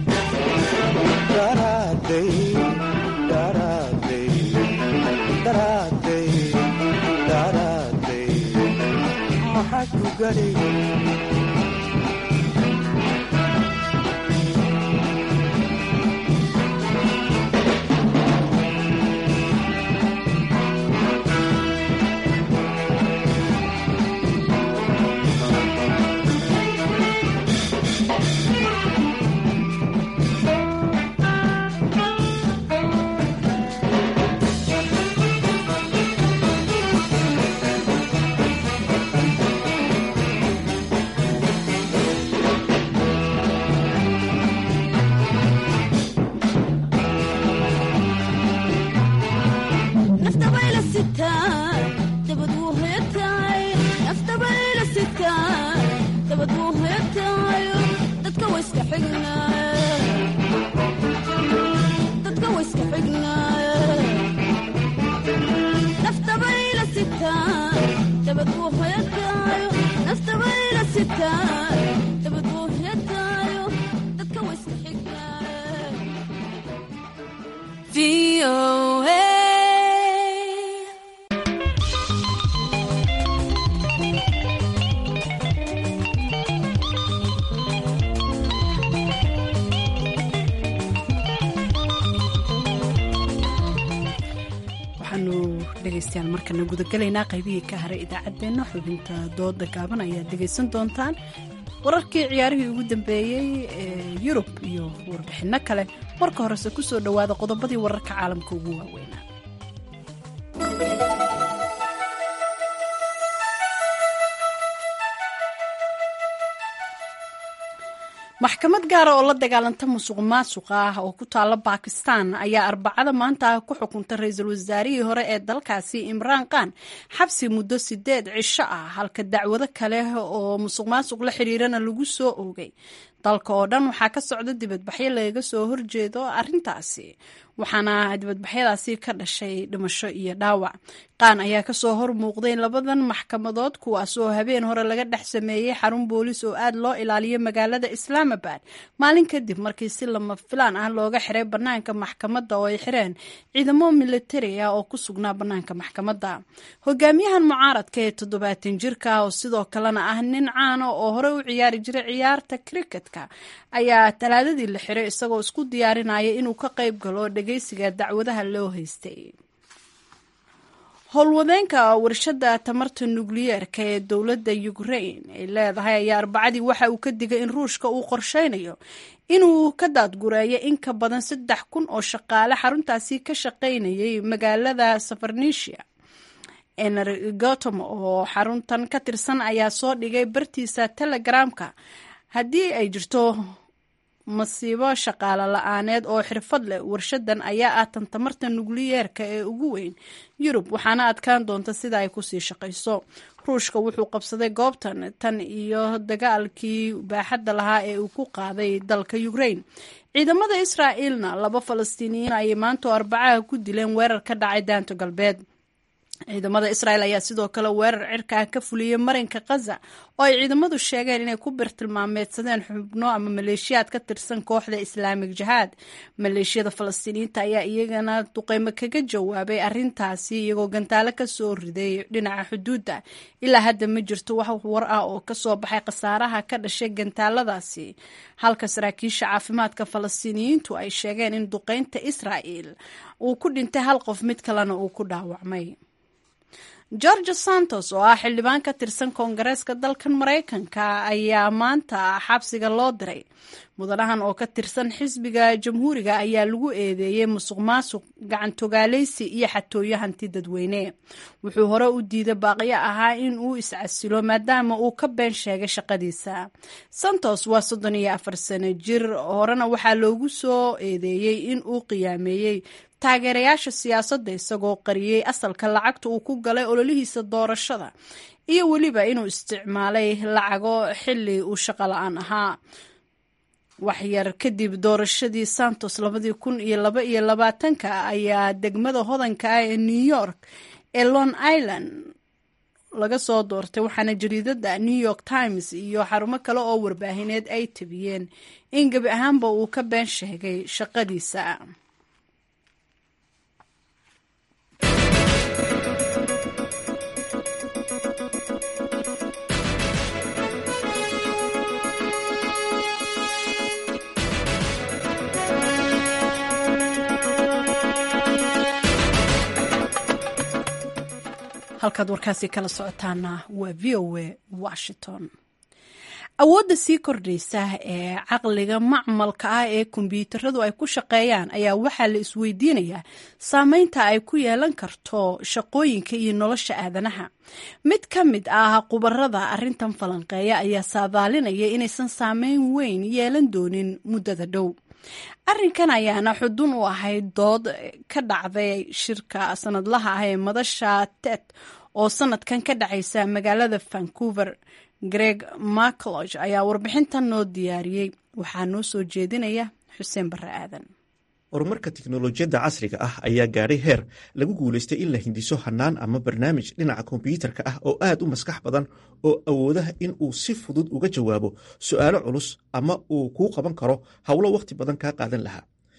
daraaday daraaday daraaday daraaday maxaa ku gadhay VOA. waxaanu dhegaystayaal markana gudagalaynaa qaybihii ka haray idaacaddeenna xubinta dooda gaaban ayaad dhegaysan doontaan wararkii ciyaarihii ugu dambeeyey ee yurub iyo warbixinno kale marka horese ku soo dhowaada qodobadii wararka caalamka ugu waaweynaa maxkamad gaara oo la dagaalanta musuq maasuqa ah oo ku taala bakistan ayaa arbacada maanta ah ku xukuntay ra-iisul wasaarihii hore ee dalkaasi imraan khan xabsi muddo sideed cisho ah halka dacwado kale oo musuq maasuq la xiriirana lagu soo oogay dalka oo dhan waxaa ka socda dibadbaxyo lagaga soo horjeedo arintaasi waxaana dibadbaxyadaasi ka dhashay dhimasho iyo dhaawac qaan ayaa kasoo hor muuqday labadan maxkamadood kuwaas oo habeen hore laga dhex sameeyey xarun boolis oo aad loo ilaaliyo magaalada islaamabad maalin kadib markii si lama filaan ah looga xiray banaanka maxkamadda oo ay xireen ciidamo militari ah oo ku sugnaa banaanka maxkamadda hogaamiyahan mucaaradka ee toddobaatan jirka ah oo sidoo kalena ah nin caana oo hore u ciyaari jiray ciyaarta cricketka ayaa talaadadii la xiray isagoo isku diyaarinaya inuu ka qayb galo dhageysiga dacwadaha loo haystay howlwadeenka warshada tamarta nukliyeerka ee dowladda ukraine ay leedahay ayaa arbacadii waxa uu ka digay in ruushka uu qorsheynayo inuu ka daadgureeyo in ka badan saddex kun oo shaqaale xaruntaasi ka shaqaynayay magaalada safarnisia energotom oo xaruntan ka tirsan ayaa soo dhigay bartiisa telegramka haddii ay jirto masiibo shaqaale la-aaneed oo xirfad leh warshadan ayaa ah tan tamarta nukliyeerka ee ugu weyn yurub waxaana adkaan doonta sida ay kusii shaqayso ruushka wuxuu qabsaday goobtan tan iyo dagaalkii baaxadda lahaa ee uu ku qaaday dalka ukraine ciidamada israa'iilna laba falastiiniyiin ayay maanto arbacaha ku dileen weerar ka dhacay daanto galbeed ciidamada israel ayaa sidoo kale weerar cirka ah ka fuliyey marinka khaza oo ay ciidamadu sheegeen inay ku birtilmaameedsadeen xubno ama maleeshiyaad ka tirsan kooxda islaamig jihaad maleeshiyada falastiiniyiinta ayaa iyagana duqeymo kaga jawaabay arintaasi iyagoo gantaalo kasoo riday dhinaca xuduudda ilaa hadda ma jirto wax war ah oo kasoo baxay khasaaraha ka dhashay gantaaladaasi halka saraakiisha caafimaadka falastiiniyiintu ay sheegeen in duqeynta israa'el uu ku dhintay hal qof mid kalena uu ku dhaawacmay george santos oo ah xildhibaan ka tirsan koongareeska dalkan maraykanka ayaa maanta xabsiga loo diray mudanahan oo ka tirsan xisbiga jamhuuriga ayaa lagu eedeeyey musuq maasuq gacantogaaleysi iyo xatooyo hanti dadweyne wuxuu hore u diiday baaqyo ahaa in uu iscasilo maadaama uu ka been sheegay shaqadiisa santos waa soddon iyo afar sano jir horena waxaa loogu soo eedeeyey in uu qiyaameeyey taageerayaasha siyaasadda isagoo qariyey asalka lacagta uu ku galay ololihiisa doorashada iyo weliba inuu isticmaalay lacago xili uu shaqo la-aan ahaa waxyar kadib doorashadii santos labadii kun iyo laba iyo labaatanka ayaa degmada hodanka ah ee new york ee long island laga soo doortay waxaana jariidada new york times iyo xarumo kale oo warbaahineed ay tabiyeen in gebi ahaanba uu ka been sheegay shaqadiisa halkaad warkaasi kala socotaana waa v o a washington awoodda sii kordhaysa ee caqliga macmalka ah ee kombyuutaradu ay ku shaqeeyaan ayaa waxaa la isweydiinayaa saameynta ay ku yeelan karto shaqooyinka iyo nolosha aadanaha mid ka mid ah khubarada arintan falanqeeya ayaa saadaalinaya inaysan saameyn weyn yeelan doonin muddada dhow arrinkan ayaana xudun u ahayd dood ka dhacday shirka sanadlaha ah ee madasha ted oo sanadkan ka dhacaysa magaalada vancouver greg macloch ayaa warbixintan noo diyaariyey waxaa noo soo jeedinaya xuseen barre aadan horumarka tiknolojiyadda casriga ah ayaa gaadhay heer lagu guulaystay in la hindiso hannaan ama barnaamij dhinaca kombyuutarka ah oo aad u maskax badan oo awoodaha in uu si fudud uga jawaabo su'aalo culus ama uu kuu qaban karo howlo wakhti badan kaa qaadan lahaa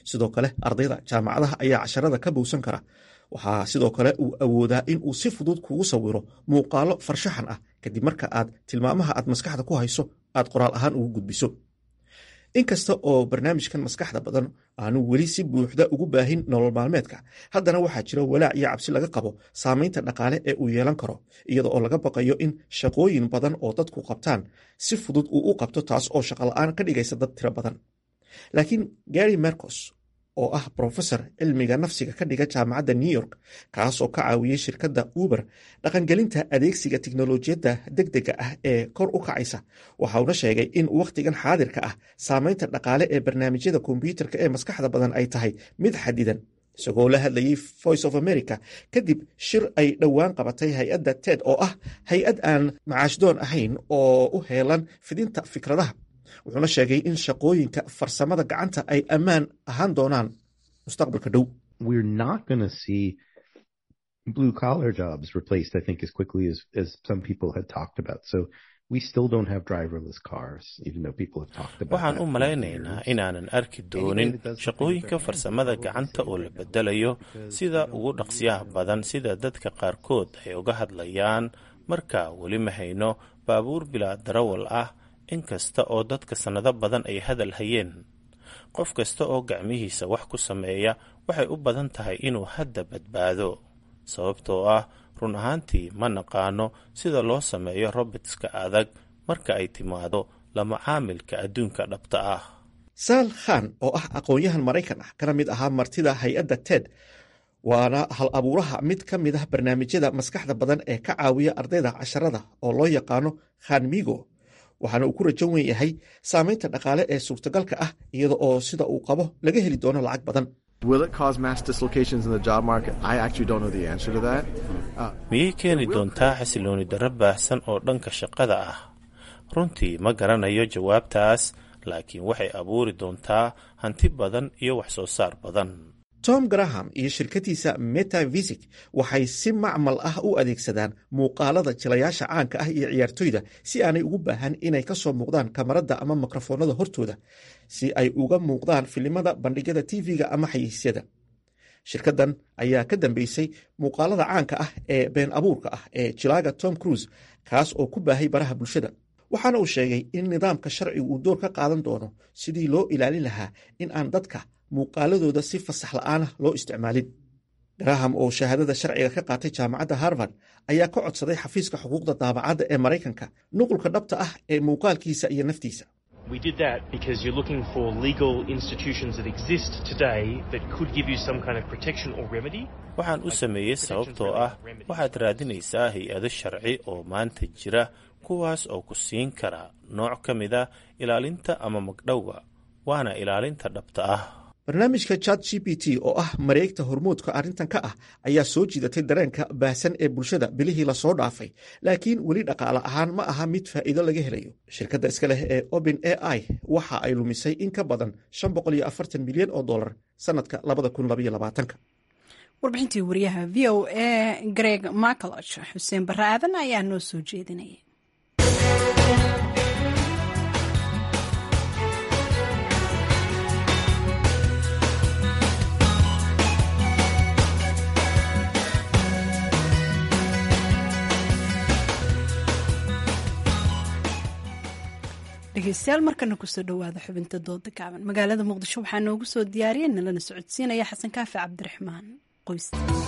sidoo kale ardayda jaamacadaha ayaa casharada ka bowsan kara waxaa sidoo kale uu awoodaa in uu si fudud kugu sawiro muuqaalo farshaxan ah kadib marka aad tilmaamaha aad maskaxda ku hayso aad qoraal ahaan ugu gudbiso inkasta oo barnaamijkan maskaxda badan aanu weli si buuxda ugu baahin nolol maalmeedka haddana waxaa jira walaac iyo cabsi laga qabo saamaynta dhaqaale ee uu yeelan karo iyada oo laga baqayo in shaqooyin badan oo dadku qabtaan si fudud uu u qabto taas oo shaqola'aan ka dhigaysa dad tiro badan laakiin gary mercos oo ah brofesor cilmiga nafsiga ka dhiga jaamacadda new york kaas oo ka caawiyey shirkadda uber dhaqangelinta adeegsiga tiknolojiyadda degdega ah ee kor u kacaysa waxauna sheegay in wakhtigan xaadirka ah saamaynta dhaqaale ee barnaamijyada kombyuutarka ee maskaxda badan ay tahay mid xadidan isagoo la hadlayey voice of america kadib shir ay dhowaan qabatay hay-adda ted oo ah hay-ad aan macaashdoon ahayn oo u heelan fidinta fikradaha wuxuuna sheegay in shaqooyinka farsamada gacanta ay ammaan ahaan doonaan mustaqbalka dhow blue collar jobs replaced, I think, as quickly as, as some people had talked about. So we still don't have driverless cars, even though people have talked about waxaan u malaynaynaa inaanan arki doonin shaqooyinka farsamada gacanta oo la bedelayo sida ugu dhaqsiyaha badan sida dadka qaarkood ay uga hadlayaan marka weli ma hayno baabuur bilaa darawal ah inkasta oo dadka sannado badan ay hadal hayeen qof kasta oo gacmihiisa wax ku sameeya waxay u badan tahay inuu hadda badbaado sababtoo ah run ahaantii ma naqaano sida loo sameeyo robotska adag marka ay timaado lama caamilka adduunka dhabta ah saal khan oo ah aqoon-yahan maraykan ah kana mid ahaa martida hay-adda ted waana hal abuuraha mid ka mid ah barnaamijyada maskaxda badan ee ka caawiya ardayda casharada oo loo yaqaano khanmigo waxaana uu ku rajan wen yahay saamaynta dhaqaale ee suurtagalka ah iyada oo sida uu qabo laga heli doono lacag badan miyay keeni doontaa xasilooni darro baahsan oo dhanka shaqada ah runtii ma garanayo jawaabtaas laakiin waxay abuuri doontaa hanti badan iyo wax soo saar badan tom graham iyo shirkadiisa metavisic waxay si macmal ah u adeegsadaan muuqaalada jilayaasha caanka ah iyo ciyaartoyda si aanay ugu baahan inay ka soo muuqdaan kamarada ama mikrofoonada hortooda si ay uga muuqdaan filimada bandhigyada tv-ga ama xayiisyada shirkaddan ayaa ka dambeysay muuqaalada caanka ah ee been abuurka ah ee jilaaga tom cruise kaas oo ku baahay baraha bulshada waxaana uu sheegay in nidaamka sharcigu uu door ka qaadan doono sidii loo ilaalin lahaa in aan dadka muuqaaladooda si fasax la'aanah loo isticmaalin graham oo shahaadada sharciga ka qaatay jaamacadda harvard ayaa ka codsaday xafiiska xuquuqda daabacadda ee maraykanka nuqulka dhabta ah ee muuqaalkiisa iyo naftiisa We did that because you're looking for legal institutions that exist today that could give you some kind of protection or remedy. waxaan u sameeyey sababtoo ah waxaad raadinaysaa hay-ado sharci oo maanta jira kuwaas oo ku siin kara nooc ka mid a ilaalinta ama magdhowga waana ilaalinta dhabta ah barnaamijka chat g p t oo ah mareegta hormoodka arrintan ka ah ayaa soo jiidatay dareenka baahsan ee bulshada bilihii lasoo dhaafay laakiin weli dhaqaale ahaan ma aha mid faa'iido laga helayo shirkadda iska leh ee open a i waxa ay lumisay in ka badan milyan oo dolar sannadka warbixintii wariyaha v o a greg macaloch xuseen barre aadan ayaa noo soo jeedinaya dhegeystayaal markana kusoo dhowaada xubinta dooda gaaban magaalada muqdisho waxaa noogu soo diyaariyay nalana socodsiinaya xasan kaafi cabdiraxmaan qoys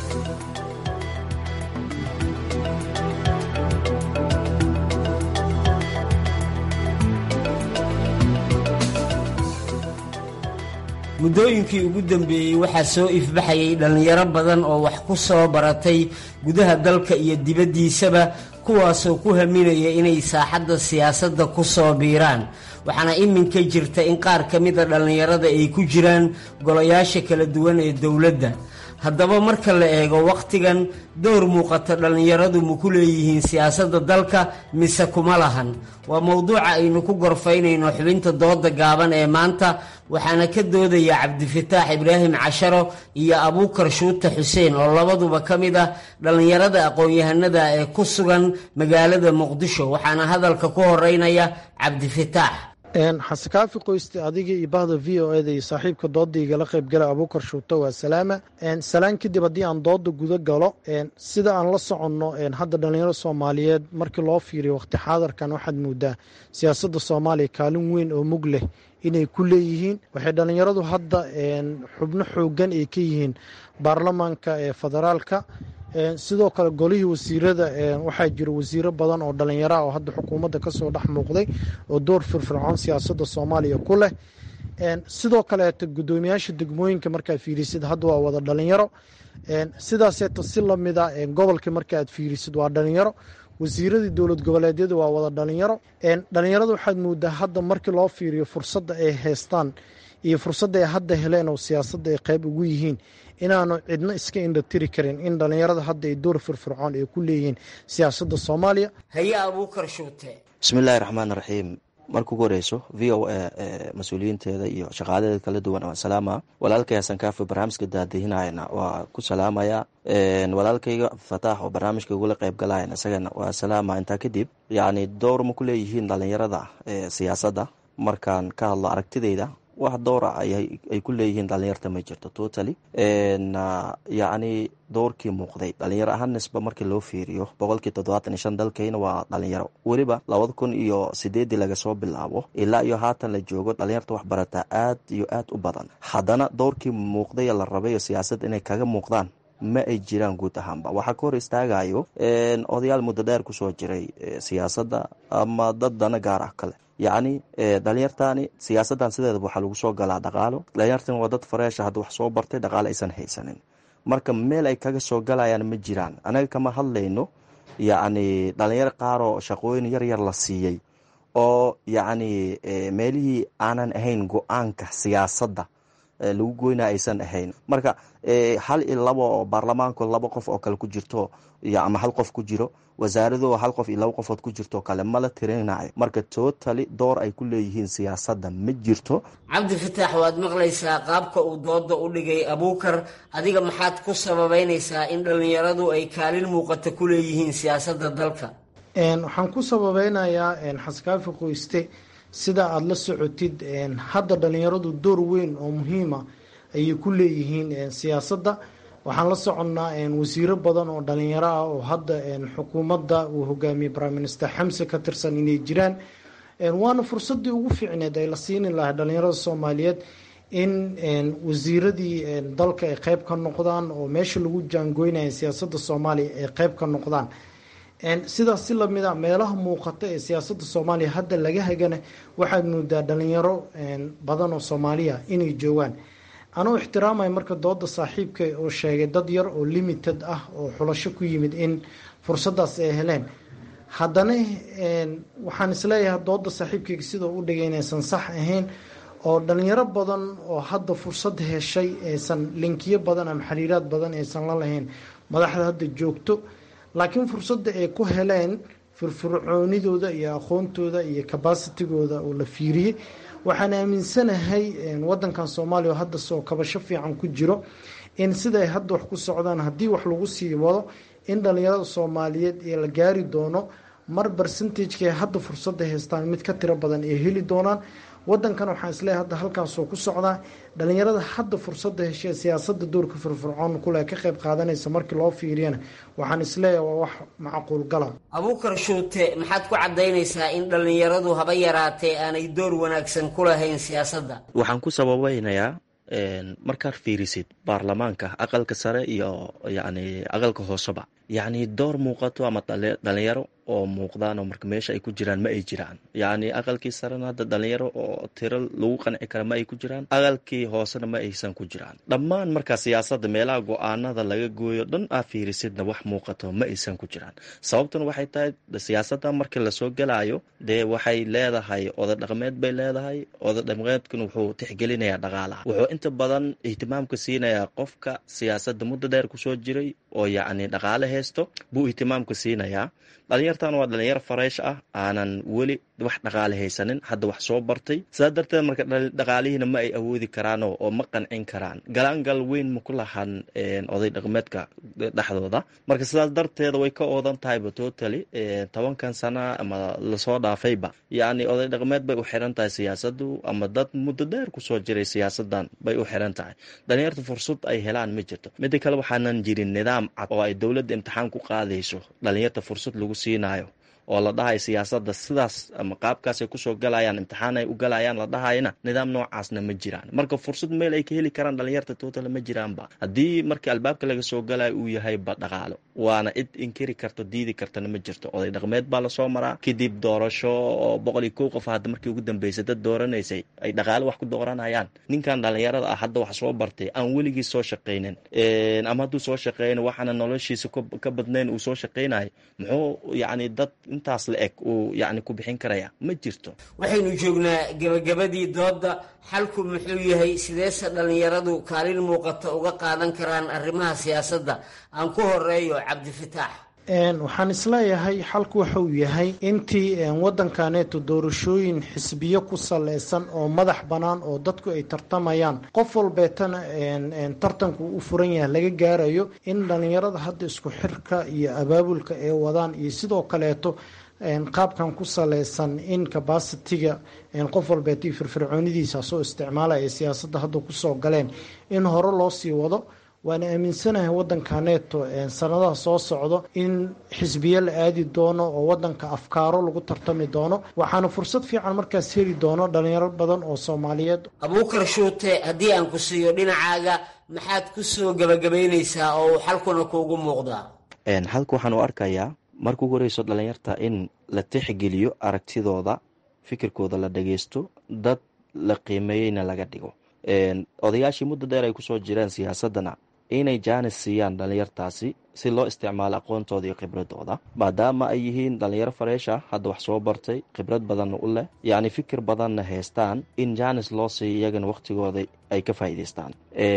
muddooyinkii ugu dambeeyey waxaa soo ifbaxayay dhallinyaro badan oo wax ku soo baratay gudaha dalka iyo dibaddiisaba kuwaasoo ku haminaya inay saaxadda siyaasadda ku soo biiraan waxaana iminka jirta in qaar ka mida dhallinyarada ay ku jiraan golayaasha kala duwan ee dowladda haddaba marka la eego wakhtigan dowr muuqata dhallinyaradu ma ku leeyihiin siyaasadda dalka mise kuma lahan waa mowduuca aynu ku gorfaynayno xubinta dooda gaaban ee maanta waxaana ka doodaya cabdifataax ibraahim casharo iyo abuukar shuute xuseen oo labaduba ka mid ah dhallinyarada aqoon-yahanada ee ku sugan magaalada muqdisho waxaana hadalka ku horeynaya cabdifataax xasekaafi qoyste adiga iyo bahda v o eda iyo saaxiibka dooda igala qaybgala abuukar shuuto waa salaama salaan kadib haddii aan dooda guda galo sida aan la soconno hadda dhalinyaro soomaaliyeed markii loo fiiriyo waqti xaadarkan waxaad moodaa siyaasadda soomaaliya kaalin weyn oo mug leh inay ku leeyihiin waxay dhalinyaradu hadda xubno xoogan ay ka yihiin baarlamaanka ee federaalka sidoo kale golihii wasiirada waxaa jira wasiiro badan oo dhalinyaro ah oo hadda xukuumadda kasoo dhex muuqday oo door firfircoon siyaasadda soomaaliya ku leh sidoo kaleeta guddoomiyaasha degmooyinka markaad fiirisid hadda waa wada dhalinyaro sidaaseeta si lamida gobolka markaaad fiirisid waa dhalinyaro wasiiradii dowlad goboleedyadu waa wada dhalinyaro dhalinyarada waxaad moodaa hadda markii loo fiiriyo fursadda ay haystaan iyo fursadda ay hadda heleen oo siyaasadda ay qayb ugu yihiin inaanu cidno iska indhatiri karin in dhalinyarada hadda ay door firfircoon ay ku leeyihiin siyaasadda soomaaliya haye abuukar shuute bismiillaahi raxmaan raxiim marka ugu horeyso v o a mas-uuliyiinteeda iyo shaqaaladeeda kala duwan waan salaama walaalkay hasan kaafi barnaamijka daadihinayana waa ku salaamaya walaalkayga fataax oo barnaamijka igula qayb galayan isagana waa salaama intaa kadib yacni dowr ma ku leeyihiin dhalinyarada siyaasadda markaan ka hadlo aragtideyda wax dowra ay ku leeyihiin dhalinyarta ma jirto totally yacni dowrkii muuqday dhalinyaro ahaan nisba markii loo fiiriyo boqolkii toddobaatan iyo shan dalkayna waa dhalinyaro weliba labada kun iyo sideedii laga soo bilaabo ilaa iyo haatan la joogo dhalinyarta wax barataa aad iyo aad u badan haddana dowrkii muuqday la rabayo siyaasad inay kaga muuqdaan ma ay jiraan guud ahaanba waxaa ka hor istaagayo odayaal muddo dheer kusoo jiray siyaasadda ama dad dana gaar ah kale yacni dhalinyartani siyaasaddan sideedaba waxaa lagu soo galaa dhaqaalo dhalinyartan waa dad fareesha hadda wax soo bartay dhaqaalo aysan haysanin marka meel ay kaga soo galayaan ma jiraan anaga kama hadlayno yacni dhalinyaro qaaroo shaqooyin yar yar la siiyey oo yacni meelihii aanan ahayn go-aanka siyaasadda lagu goyna aysan ahayn marka hal iyo labo oo baarlamaanku laba qof oo kale ku jirto ama hal qof ku jiro wasaarado hal qof iyo laba qofood ku jirto kale mala tirinayo marka totally door ay ku leeyihiin siyaasadda ma jirto cabdi fataax waad maqlaysaa qaabka uu dooda u dhigay abuukar adiga maxaad ku sababeynaysaa in dhallinyaradu ay kaalin muuqata ku leeyihiin siyaasadda dalka waxaan ku sababeynayaa xaskaafi qoyste sida aada la socotid hadda dhalinyaradu door weyn oo muhiima ayay ku leeyihiin siyaasadda waxaan la soconnaa wasiiro badan oo dhalinyaro ah oo hadda xukuumadda uu hogaamiyey prime minister xamse ka tirsan inay jiraan waana fursadii ugu fiicneed ay la siini lahay dhalinyarada soomaaliyeed in wasiiradii dalka ay qeyb ka noqdaan oo meesha lagu jaangoynaya siyaasadda soomaaliya ay qeyb ka noqdaan sidaas si lamid a meelaha muuqata ee siyaasadda soomaaliya hadda laga hagana waxaad moodaa dhalinyaro badan oo soomaaliya inay joogaan anuu ixtiraamaya marka dooda saaxiibka oo sheegay dad yar oo limited ah oo xulasho ku yimid in fursadaas ay heleen haddana waxaan isleeyahay dooda saaxiibkayga sidoo u dhigay inaysan sax ahayn oo dhalinyaro badan oo hadda fursad heshay aysan linkiyo badan ama xiriiraad badan aysan la lahayn madaxda hadda joogto laakiin fursadda ay ku heleen firfircoonidooda iyo aqoontooda iyo cabacitigooda oo la fiiriyey waxaan aaminsanahay wadankan soomaaliya oo hadda soo kabasho fiican ku jiro in siday hadda wax ku socdaan haddii wax lagu sii wado in dhalinyarada soomaaliyeed ee la gaari doono mar barcentageka hadda fursadda haystaan mid ka tiro badan ay heli doonaan wadankan waxaan isleeyahay hadda halkaasoo ku socdaa dhalinyarada hadda fursadda heshee siyaasada doorka firfircoon kule ka qayb qaadanaysa markii loo fiiriyana waxaan isleeyahay waa wax macquul gala abuukar shuute maxaad ku cadaynaysaa in dhallinyaradu haba yaraatee aanay door wanaagsan ku lahayn siyaasadda waxaan ku sababeynayaa markaad fiirisid baarlamaanka aqalka sare iyo yacni aqalka hooseba yacni door muuqato ama dhalinyaro oo muuqdaan oo marka meesha ay ku jiraan ma ay jiraan yacni aqalkii sarena hadda dhalinyaro oo tiro lagu qanci kara ma ay ku jiraan aqalkii hoosena ma aysan ku jiraan dhammaan markaa siyaasadda meelaha go-aanada laga gooyo dhan aa fiirisidna wax muuqato ma aysan ku jiraan sababtuna waxay tahay siyaasadda markii lasoo gelayo dee waxay leedahay oda dhaqmeed bay leedahay oda dhaqmeedkuna wuxuu tixgelinayaa dhaqaalaha wuxuu inta badan ihtimaamka siinayaa qofka siyaasadda muddo dheer kusoo jiray oo yacni dhaqaale haysto buu ihtimaamka siinayaa dhalinyartan waa dhalinyar fareesh ah aanan weli wax dhaqaale haysanin hadda wax soo bartay sidaa darteed marka dhaqaalihiina ma ay awoodi karaano oo ma qancin karaan galaangal weyn ma ku lahan oday dhaqmeedka dhexdooda marka sidaas darteeda way ka oodan tahayba totally tobankan sana ama lasoo dhaafayba yacni oday dhaqmeed bay u xiran tahay siyaasadu ama dad muddo dheer kusoo jiray siyaasadan bay u xiran tahay dhalinyarta fursad ay helaan ma jirto mida kale waxaanan jirin nidaam cad oo ay dowladda imtixaan ku qaadayso dhalinyarta fursad lagu siinayo oo la dhahayo siyaasada sidaas ama qaabkaasay kusoo galayaan imtixaan ay u galayaan la dhahayana nidaam noocaasna ma jiraan marka fursad meel ay ka heli karaan dhalinyarta total ma jiraanba haddii markii albaabka laga soo galayo uu yahayba dhaqaalo waana cid inkiri karto diidi kartana ma jirto oday dhaqmeed baa lasoo maraa kadib doorasho oo boqol iyo kow qof hadda markii ugu dambeysay dad dooranaysay ay dhaqaalo wax ku dooranayaan ninkan dhalinyarada ah hadda wax soo bartay aan weligii soo shaqaynin ama hadduu soo shaqeyna waxaana noloshiisa ka badnayn uu soo shaqeynayo muxuu yacni dad intaas la eg uu yacni ku bixin karaya ma jirto waxaynu joognaa gebagabadii doodda xalku muxuu yahay sideese dhallinyaradu kaalin muuqata uga qaadan karaan arrimaha siyaasadda aan ku horeeyo cabdifataax waxaan isleeyahay xalku waxauu yahay intii waddankaneeto doorashooyin xisbiyo ku saleysan oo madax bannaan oo dadku ay tartamayaan qof walbeetana tartanku u furan yahay laga gaarayo in dhallinyarada hadda isku xirka iyo abaabulka ay wadaan iyo sidoo kaleeto qaabkan ku saleysan in cabasitiga qof walbeeto iyo firfircoonidiisa soo isticmaalaya siyaasadda hadda kusoo galeen in hore loo sii wado waana aaminsanahay waddankaneeto sanadaha soo socdo in xisbiyo la aadi doono oo waddanka afkaaro lagu tartami doono waxaana fursad fiican markaas heli doono dhalinyaro badan oo soomaaliyeed abuukar shuute haddii aan ku siiyo dhinacaaga maxaad ku soo gebagabaynaysaa oo uu xalkuna kuugu muuqdaa xalka waxaan u arkayaa marka ugu horeyso dhalinyarta in la tixgeliyo aragtidooda fikirkooda la dhageysto dad la qiimeeyeyna laga dhigo odayaashii muddo dheer ay kusoo jireen siyaasadana inay jaanis siiyaan dhalinyartaasi si loo isticmaalo aqoontooda iyo khibradooda maadaama ay yihiin dhalinyaro fareesha hadda wax soo bartay khibrad badanna u leh yacni fikir badanna haystaan in jaanis loo siiyo iyagana wakhtigooda ay ka faa'iidaystaan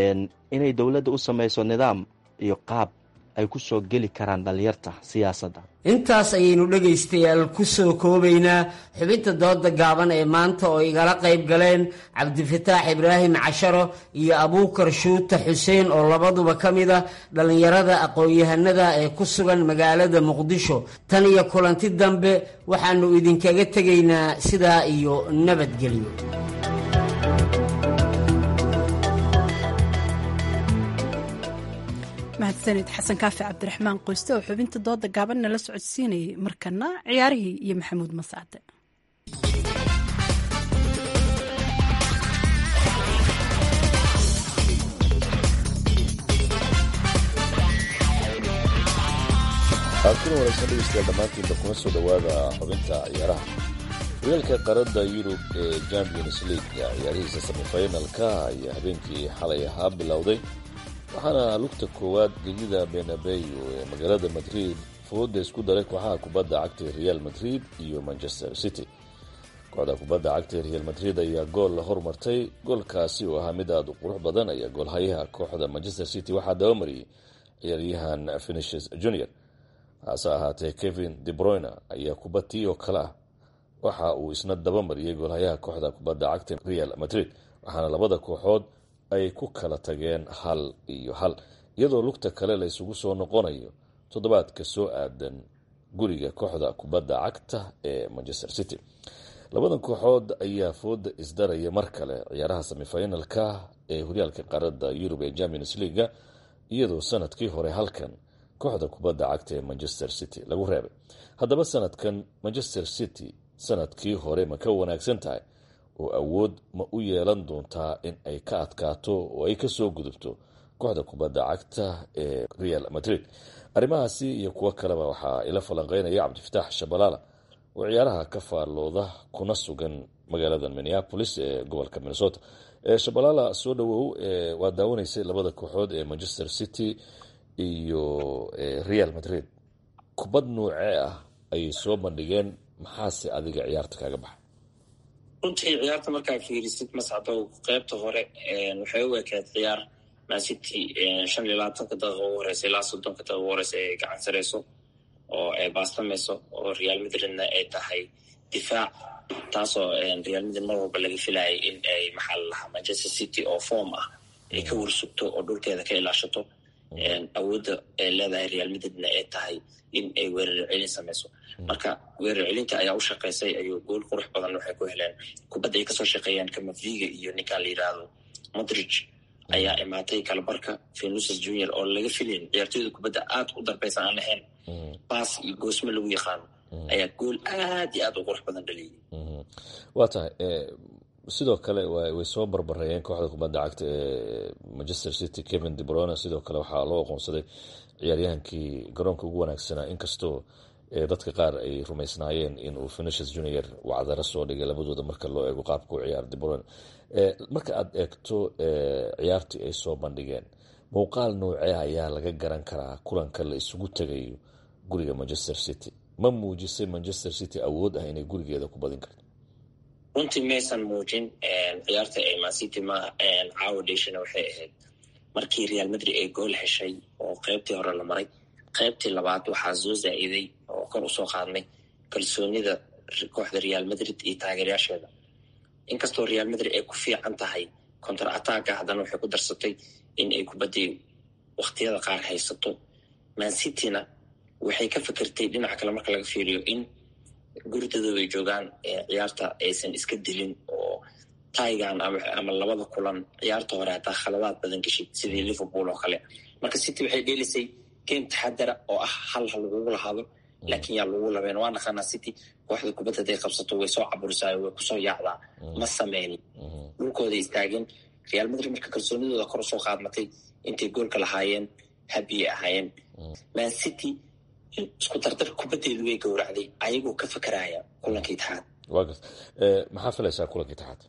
inay dowladda u samayso nidaam iyo qaab ay ku soo geli karaan dhalinyarta siyaasadda intaas ayaynu dhegaystayaal ku soo koobaynaa xubinta dooda gaaban ee maanta oo igala qayb galeen cabdifataax ibraahim casharo iyo abuukar shuuta xuseen oo labaduba ka mid a dhallinyarada aqoon-yahanada ee ku sugan magaalada muqdisho tan iyo kulanti dambe waxaannu idinkaga tegaynaa sidaa iyo nabadgelyo mahadsanid xasan kaafi cabdiraxmaan qoyste oo xubinta dooda gaaban nala socodsiinayay markana ciyaarihii iyo maxamuud masaade kuna wanaagsan dhegeystayaal dhammaantiinba kuma soo dhowaada xubinta ciyaaraha horyaalka qaarada yurub ee champions league ciyaarihiisa semifinalka ayaa habeenkii xalay ahaa bilowday waxaana lugta koowaad gegida benabeyo ee magaalada madrid fooda isku daray kooxaha kubadda cagta real madrid iyo manchester city kooxda kubadda cagta real madrid ayaa gool la hormartay goolkaasi oo ahaa mid aada u qurux badan ayaa goolhayaha kooxda manchester city waxaa dabamariyey ciyaaryahan finishes junior hase ahaatee kevin debroyner ayaa kubatii oo kale ah waxa uu isna dabamariyey goolhayaha kooxda kubadda cagta real madrid waxaana labada kooxood ay ku kala tageen hal iyo hal iyadoo lugta kale la isugu soo noqonayo toddobaadka soo aadan guriga kooxda kubadda cagta ee manchester city labadan kooxood ayaa fooda isdaraya mar kale ciyaaraha semifinalka ee horyaalka qaarada yurub ee champions leaga iyadoo sanadkii hore halkan kooxda kubadda cagta ee manchester city lagu reebay haddaba sanadkan manchester city sanadkii hore ma ka wanaagsan tahay oo awood ma u yeelan doontaa in ay ka adkaato oo ay kasoo gudubto kooxda kubadda cagta ee real madrid arrimahaasi iyo kuwo kaleba waxaa ila falanqeynaya cabdifataax shabalaala oo ciyaaraha ka faallooda kuna sugan magaalada minneapolis ee gobolka minnesota shabalaala soo dhawow waa daawanaysay labada kooxood ee manchester city iyo real madrid kubad nuucee ah ayay soo bandhigeen maxaase adiga ciyaarta kaaga baxa runtii ciyaarta markaa fiirisid mascadow qeybta hore waxay u ekayd ciyaar mancity shan iyo labaatanka daqiiqa ugu horeysa ilaa soddonka daqiiqa ugu horeysa ay gacan sareyso oo ay baastamayso oo real madridna ay tahay difaac taasoo real madrid mar walba laga filayay in ay maxaa la lahaa manchester city oo form ah ay ka warsugto oo dhulkeeda ka ilaashato awoodda ay leedahay real madridna ay tahay in ay weerar celin samayso marka weerar celinta ayaa u shaqaysay ayuu gool qurux badan waxay ku heleen kubadda ay kasoo shaqeeyaan kamaviga iyo ninkan la yidhaahdo modridge ayaa imaatay kalabarka venuses junior oo laga filayn ciyaartooyda kubadda aad u darbeysan aan lahayn baas iyo goosmo lagu yaqaano ayaa gool aad iyo aad u qurux badan dhaliyay waa tahay sidoo kale way soo barbareeyeen kooxda kubadda cagta ee manchester city kevin debrone sidoo kale waxaa loo aqoonsaday ciyaaryahankii garoonka ugu wanaagsanaa inkastoo dadka qaar ay rumaysnaayeen inuu finishes junior wacdaro soo dhigay labadooda marka loo eego qaabka u ciyaar debrone marka aad eegto ciyaartii ay soo bandhigeen muuqaal noocee ayaa laga garan karaa kulanka la isugu tegayo guriga manchester city ma muujisay manchester city awood ah inay gurigeeda ku badin karto runtii maysan muujin ciyaarta ay mancity ma caawa dheshana waxay ahayd markii real madrid ay gool heshay oo qeybtii hore la maray qeybtii labaad waxaa soo zaa-iday oo kor usoo qaadnay kalsoonida kooxda real madrid iyo taageeryaasheeda inkastoo real madrid ay ku fiican tahay contar attacka haddana waxay ku darsatay in ay kubaddii wakhtiyada qaar haysato mancityna waxay ka fikirtay dhinaca kale marka laga fiiriyo in guridadooda ay joogaan ciyaarta aysan iska dilin oo taigan ama labada kulan ciyaarta hore hataa khaladaad badan geshid sidii liverpool oo kale marka city waxay dheelisay game taxadara oo ah hal ha lagugu lahaado laakiin yaa lagu labeen waa naqaanaa city kooxda kubadda haday qabsato way soo caburisayo way kusoo yaacdaa ma sameynin dhulkooday istaageen real madrid marka kalsoonidooda kor usoo qaadmatay intay goolka lahaayeen habiyay ahaayeen man city isku dardar kubaddeedu way gowracday ayagoo ka fakaraya kulanka itixaad waa garta maxaa filaysaa kulanka itixaad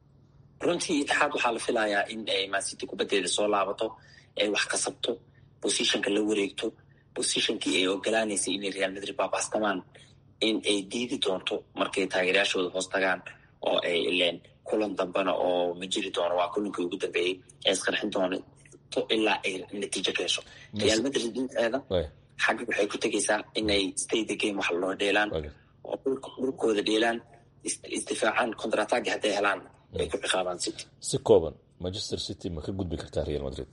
runtii itixaad waxaa la filayaa in ay mancity kubaddeeda soo laabato ay wax kasabto positionka la wareegto positionkii ay ogolaanaysay inay real madrid baabastamaan in ay diidi doonto markay taageeryaashooda hoos tagaan oo ay ileen kulan dambena oo ma jiri doono waa kulankii ugu dambeeyey ee isqarxin doonto ilaa ay natiijo ka hesho real madrid dhinaceeda xagga waxay ku tegaysaa inay stay the game wax loo dheelaan oo dhulkooda dheelaan isdifaacaan contratagi hadday helaan ay ku ciqaabaan city si kooban manchester city ma ka gudbi kartaa real madrid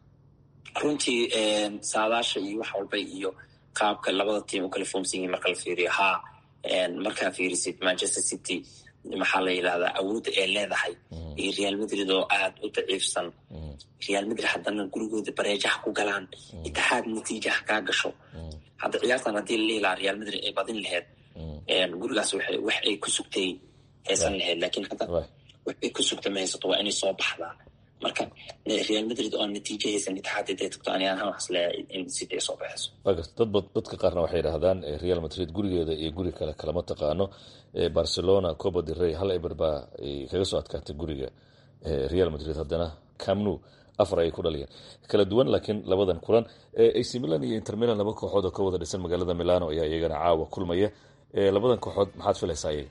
runtii saadaasha iyo wax walba iyo qaabka labada tiim u kala foomsan yihin marka la fiiriyo haa markaa fiirisid manchester city maxaa la yidhahdaa awoodda ay leedahay iyo real madrid oo aad u daciifsan real madrid haddana gurigooda bareejaha ku galaan itixaad natiijaha kaa gasho hadda ciyaartan haddii la dhihi lahaa real madrid ay badin laheyd gurigaas wax ay ku sugtay haysan laheyd laakiin hadda wax ay ku sugta ma haysato waa inay soo baxdaa marka real madrid oo natiijo haysan itixaad haday tagto ani ahaan waxas leeyahay in city ay soo baxayso dadba dadka qaarna waxay idhahdaan real madrid gurigeeda iyo guri kale kalama taqaano barcelona coba de rey hal eber baa kaga soo adkaatay guriga real madrid haddana camnu afar ayay ku dhaliyeen kala duwan laakiin labadan kulan ac milan iyo inter milan laba kooxood oo ka wada dhisan magaalada milano ayaa iyagana caawa kulmaya labadan kooxood maxaad filaysaa iyaga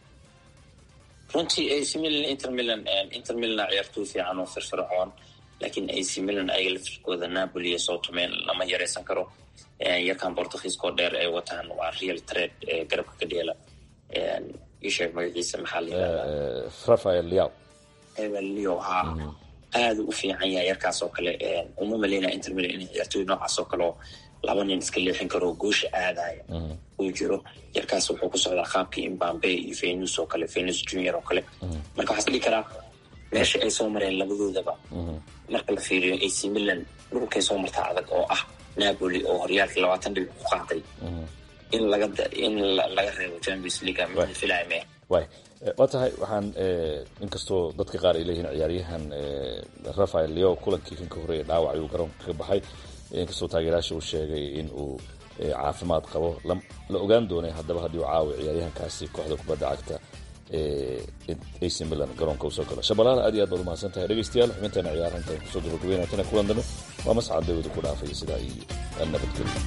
runtii ac milan inter milan inter milan ciyaartooy fiican oo firfircoon laakiin ac milan ayaga lafirkooda napoli iyo southman lama yareysan karo yarkan bortugiiskoo dheer ay wataan waa real trade garabka ka dheela isheeg magaciisa maxaa la yidhahdaa rafael liao leo haa aada u fiican yahay yarkaas oo kale uma maleyna inter milan in ciyaartooy noocaas oo kale oo laba nin iska leexin karo goosha aadaya uu jiro yarkaas wuxuu ku socdaa qaabkii imbambe iyo venus oo kale venus junior oo kale marka waxaa isdhihi karaa meesha ay soo mareen labadoodaba marka la fiiriyo ac milan dhulkay soo martaa adag oo ah napoli oo horyaalkii labaatan dhibic ku qaaday in laga in laga reebo champions league ma filaya me way waa tahay waxaan inkastoo dadka qaar ay leeyihiin ciyaaryahan rafael leo kulankii kan ka horreeya dhaawac ayuu garoonka ka baxay inkastoo taageerayaasha uu sheegay in uu caafimaad qabo la ogaan doonay haddaba haddii uu caawi ciyaaryahankaasi kooxda kubadda cagta ac milan garoonka usoo galo shabalaala aad iyo aad baad umahadsan tahay dhegeystayaal xubinteena ciyaaraha intaan kusoo gabagabeynatana kulan dambe waa mascad dawada ku dhaafay sidaa iyo nabadgelyo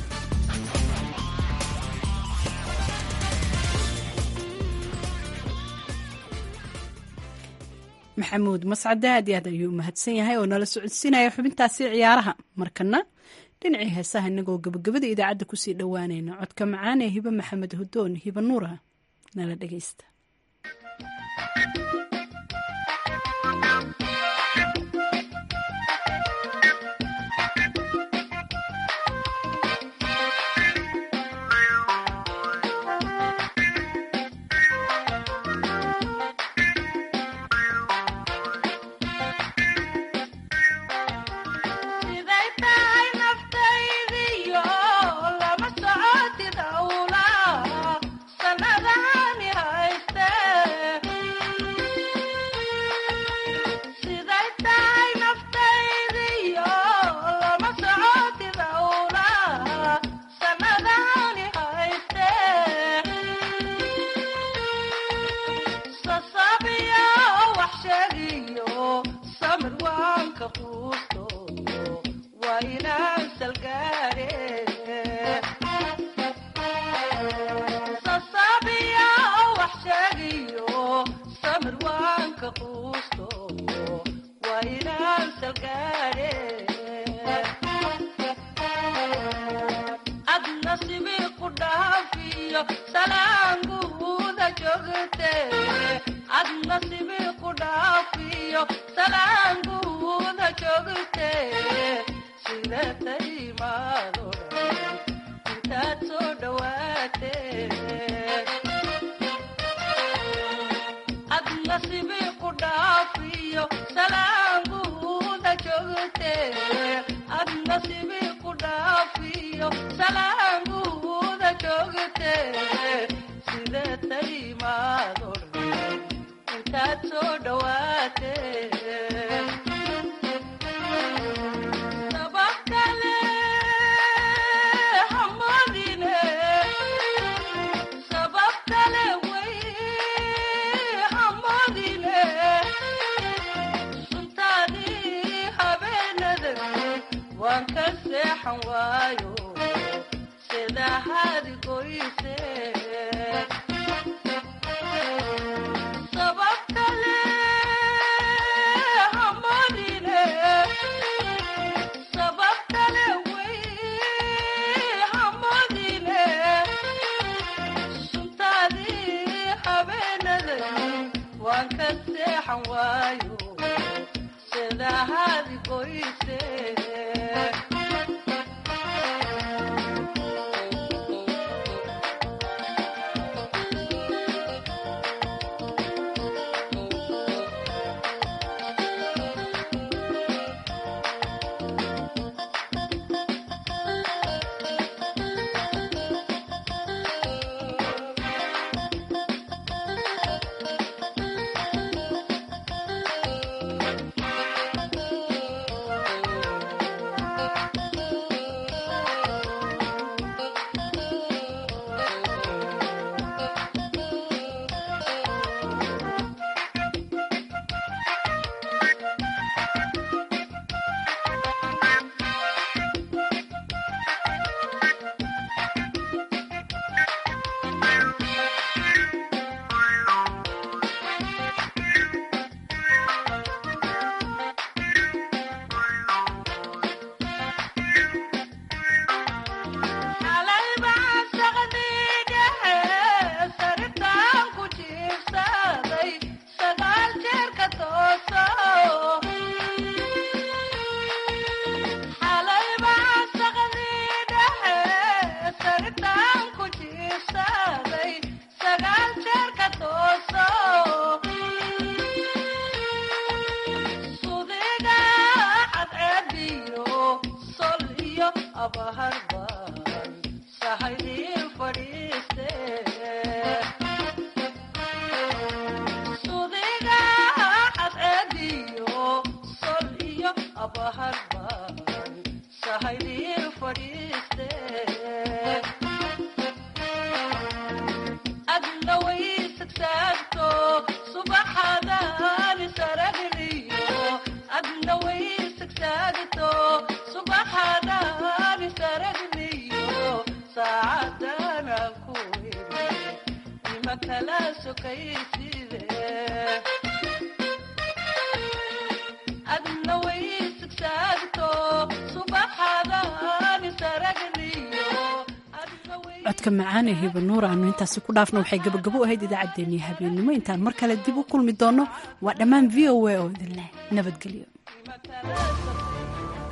maxamuud mascade aad iyo aad ayuu mahadsan yahay oo nala socodsiinaya xubintaasi ciyaaraha markana dhinacii heesaha inagoo gabagabada idaacadda kusii dhowaanayna codka macaan ee hibe maxamed hudoon hibe nuura nala dhegeysta siday tahay naftaydiyo lama socotid awla sanadahani hayste siday tahay naftaydiyo lama socotid awla sanadahani hayste sasabiyo wax sheegiyo samir waanka quusto waa inaan salgaare sasabiyo wax sheegiyo samir waanka quusto waa inaan salgaare ad nasibi ku dhaafiyo salaanguuda joogte ad nasibi ku dhaafiyo salaanguuda joogte sida taimaado intaad soo dhawaate ad nasibi ku dhaafiyo salaanguuda joogte ad nasibi ku dhaafiyo salaanguuda joogte sida taimaado intaad soo dhawaate sabab kale hamadine sabab kale way hamadine suntaadii habeenada waan ka seexan waayo sida hadi goyse sabab kale hamadine sabab kale way hamadine suntaadii habeenada waan ka seexan waayo sida hadi goyse xalay baan saqdigahe saritaan ku jiibsaday sagaal jeer ka tooso xalay baan saqdigahe saritaan ku jiibsaday sagaal jeer ka tooso sudiga cadceediyo sol iyo abaharban sahaydii fadhiiste sudiga cadceediyo sol iyo abaharban sahaydii fadhiiste adna way sagsaagto subaxadaan saragliyo adna way sagsaagto subaxadaan saragliyo saacadana ku ima kala sokayside codka macaan ee hibanuur aanu intaasi ku dhaafna waxay gabagabo ahayd idaacaddeenii habeennimo intaan mar kale dib u kulmi doonno waa dhammaan v o a oo idin leh nabadgelyo